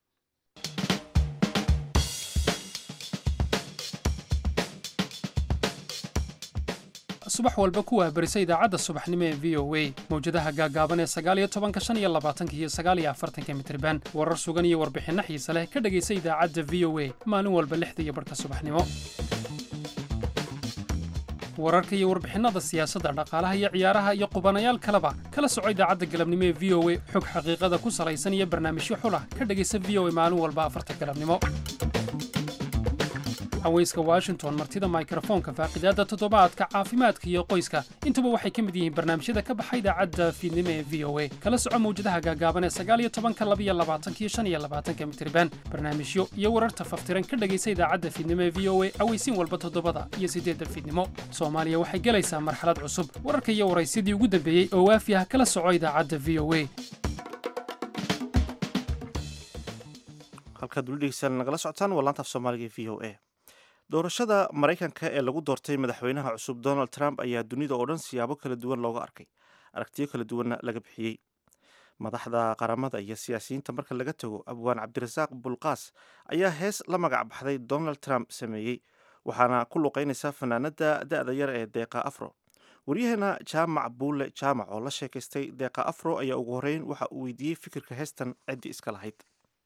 subax walba ku waabarisa idaacadda subaxnimo ee v o a mawjadaha gaagaaban ee sagaaliyo tobanka shan iyo labaatanka iyo sagaaliyo afartanka mitriban warar sugan iyo warbixinno xiise leh ka dhegaysa idaacadda v o a maalin walba lixda iyo barhka subaxnimo wararka iyo warbixinada siyaasadda dhaqaalaha iyo ciyaaraha iyo qubanayaal kaleba kala soco idaacadda galabnimo ee v o a xog xaqiiqada ku salaysan iyo barnaamijyo xulah ka dhegaysa v o a maalin walba afarta galabnimo haweyska washington martida mikrofoonka faaqidaadda toddobaadka caafimaadka iyo qoyska intuba waxay ka mid yihiin barnaamijyada ka baxa idaacadda fiidnimo ee v o a kala soco mawjadaha gaagaaban ee sagaaliyo tobanka labiyo labaatanka iyo shan iyo labaatanka mitriban barnaamijyo iyo wararta faftiran ka dhegaysa idaacadda fiidnimo ee v o a aweysiin walba toddobada iyo siddeedda fiidnimo soomaaliya waxay gelaysaa marxalad cusub wararka iyo waraysidii ugu dambeeyey oo waafi ah kala soco idaacadda v o a halkaad weli dhegeystaan nagala socotaan waa laanta af soomaaliga ee v o a doorashada maraykanka ee lagu doortay madaxweynaha cusub donald trump ayaa dunida oo dhan siyaabo kala duwan looga arkay aragtiyo kala duwanna laga bixiyey madaxda qaramada iyo siyaasiyiinta marka laga tago abwaan cabdirasaaq bulqaas ayaa hees la magac baxday donald trump sameeyey waxaana ku luqeynaysa fanaanada da-da yar ee deeqa afro waryaheena jaamac buule jaamac oo la sheekaystay deeqa afro ayaa ugu horeyn waxa uu weydiiyey fikirka heestan ciddii iska lahayd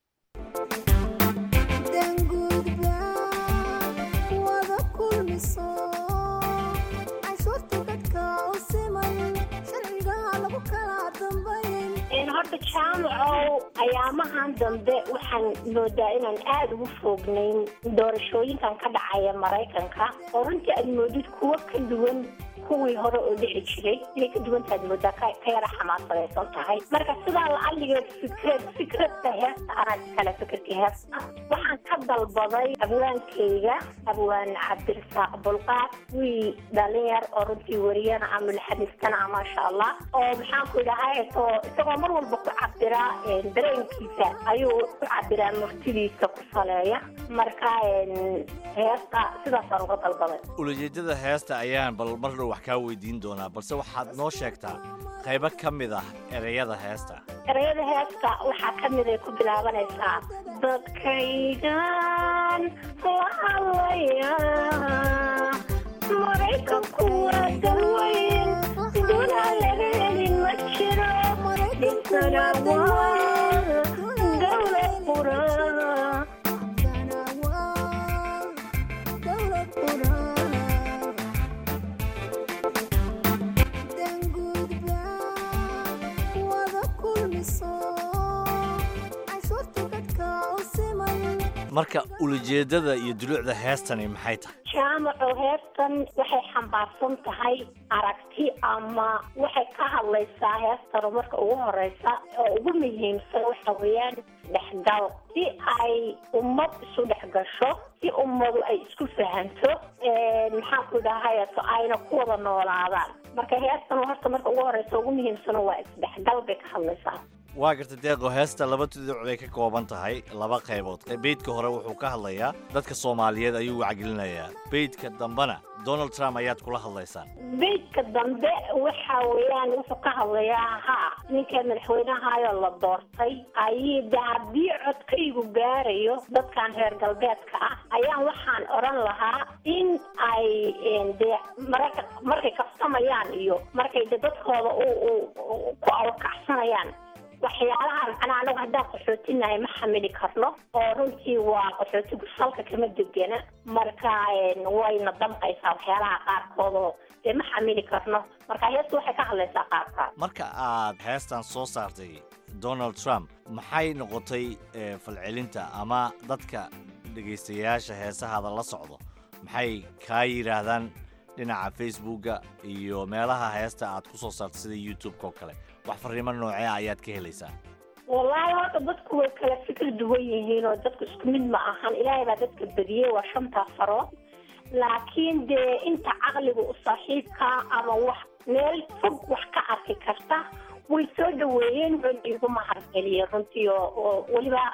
horta jaamacow ayaamahan dambe waxaan moodaa inaan aada ugu foognayn doorashooyinkan ka dhacaya maraykanka oo runtii aad moodid kuwo ka duwan kuwii hore oo dhici jiray inay ka duwantaad moodaa ka yara xamaasadaysan tahay marka sidaa lacaligeed fikrad fikradka heesta anaa iskale fikirka heesta waxaan ka dalbaday abwaankayga abwaan cabdirasaaq bulqaad wiil dhalinyar oo runtii wariyana ama mulxadistana maasha allah oo maxaan ku idhahay isagoo isagoo mar walba ku cabira dareenkiisa ayuu ku cabiraa murtidiisa ku saleeya marka heesta sidaasaan uga dalbaday ulajeedada heesta ayaan bal mar dhow wax kaa weydiin doonaa balse waxaad noo sheegtaa qaybo ka mid ah ereyada heesta ereyada heesta waxaa ka mid ay ku bilaabanaysaa dadkayga baan la hadlayaa maraykanku waa dalweyn dunaa laga helin ma jiro dhintana waa dowlad quraa marka ulajeedada iyo dulucda heestani maxay tahay jaamaco heestan waxay xambaarsan tahay aragti ama waxay ka hadlaysaa heestanu marka ugu horeysa oo ugu muhiimsan waxa weeyaan dhexgal si ay ummad isu dhex gasho si ummadu ay isku fahanto maxaan ku dhahay so ayna ku wada noolaadaan marka heestan horta marka ugu horeysa ugu muhiimsan waa isdhexgal bay ka hadlaysaa waa garta deeqo heesta laba tuduc bay ka kooban tahay laba qaybood beydka hore wuxuu ka hadlayaa dadka soomaaliyeed ayuu wacgelinayaa beydka dambena donald trump ayaad kula hadlaysaan beydka dambe waxa weeyaan wuxuu ka hadlayaa ha ninka madaxweynahayoo la doortay ayii de haddii codkaygu gaarayo dadkan reer galbeedka ah ayaan waxaan odhan lahaa in ay dee maraka markay kaftamayaan iyo markay de dadkooda ku awrkacsanayaan waxyaalaha macnaa anagu haddaan qaxootinahay ma xamili karno oo runtii waa qaxootigu salka kama degena marka wayna damqaysaa waxyaalaha qaarkood oo dee ma xamili karno marka heestu waxay ka hadlaysaa qaabka marka aad heestan soo saartay donald trump maxay noqotay falcelinta ama dadka dhegaystayaasha heesahaada la socdo maxay kaa yidhaahdaan dhinaca facebooka iyo meelaha heesta aad ku soo saartay sida youtube-ka oo kale wax fariimo noocee ayaad ka helaysaa wallaahi horta dadku way kala fikir duwan yihiin oo dadku isku mid ma ahan ilaahay baa dadka bediyey waa shantaa farood laakiin dee inta caqliga u saaxiibka ama wax meel fog wax ka arki karta way soo dhaweeyeen wuxuuna igu mahadceliyey runtii oo oo weliba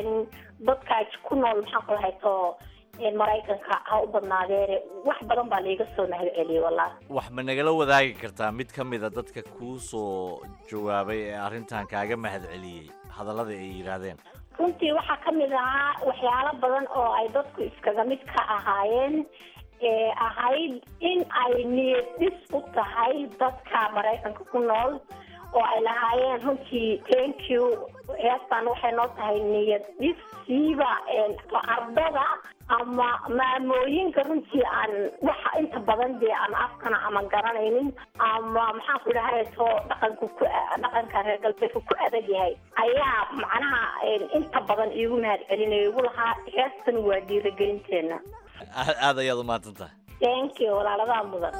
dadka ku nool maxaan ku lahayto maraykanka ha u badnaadeene wax badan baa laiga soo mahadceliyey wallahi wax ma nagala wadaagi kartaa mid ka mid a dadka kuu soo jawaabay ee arrintan kaaga mahadceliyey hadallada ay yidhaahdeen runtii waxaa ka mid ahaa waxyaalo badan oo ay dadku iskaga mid ka ahaayeen ee ahayd in ay niyad dhis u tahay dadka maraykanka ku nool oo ay lahaayeen runtii thank you heestan waxay noo tahay niyad dhis siiba ardada ama maamooyinka runtii aan waxa inta badan dee aan afkana ama garanaynin ama maxaan ku dhahay to dhaqanku ku dhaqanka reer galbeedka ku adag yahay ayaa macnaha inta badan iigu mahadcelinayo igu lahaa heestan waa dhiirigelinteena aad aad ayaad u mahadsan tahay thank you walaaladaa mudan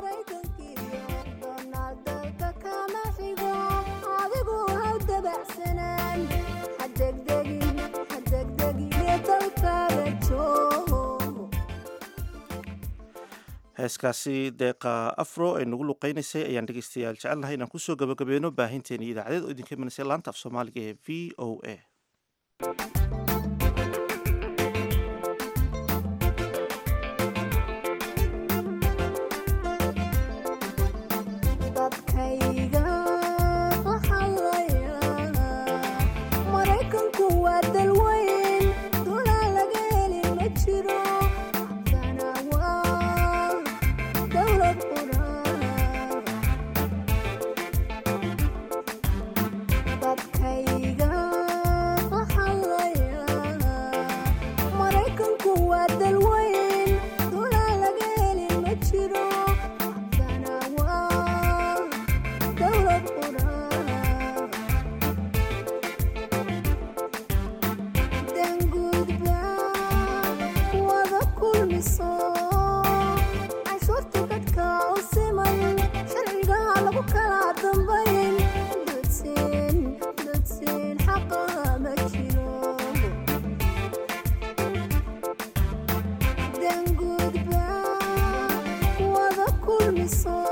heeskaasi deeqa afro ay nagu luqeynaysay ayaan dhegeystayaal jecelnahay inaan kusoo gabagabeeno baahinteeni idaacadeed oo idinka imanaysa laanta af soomaaliga ee v o a Then goodbye, wada kulmiso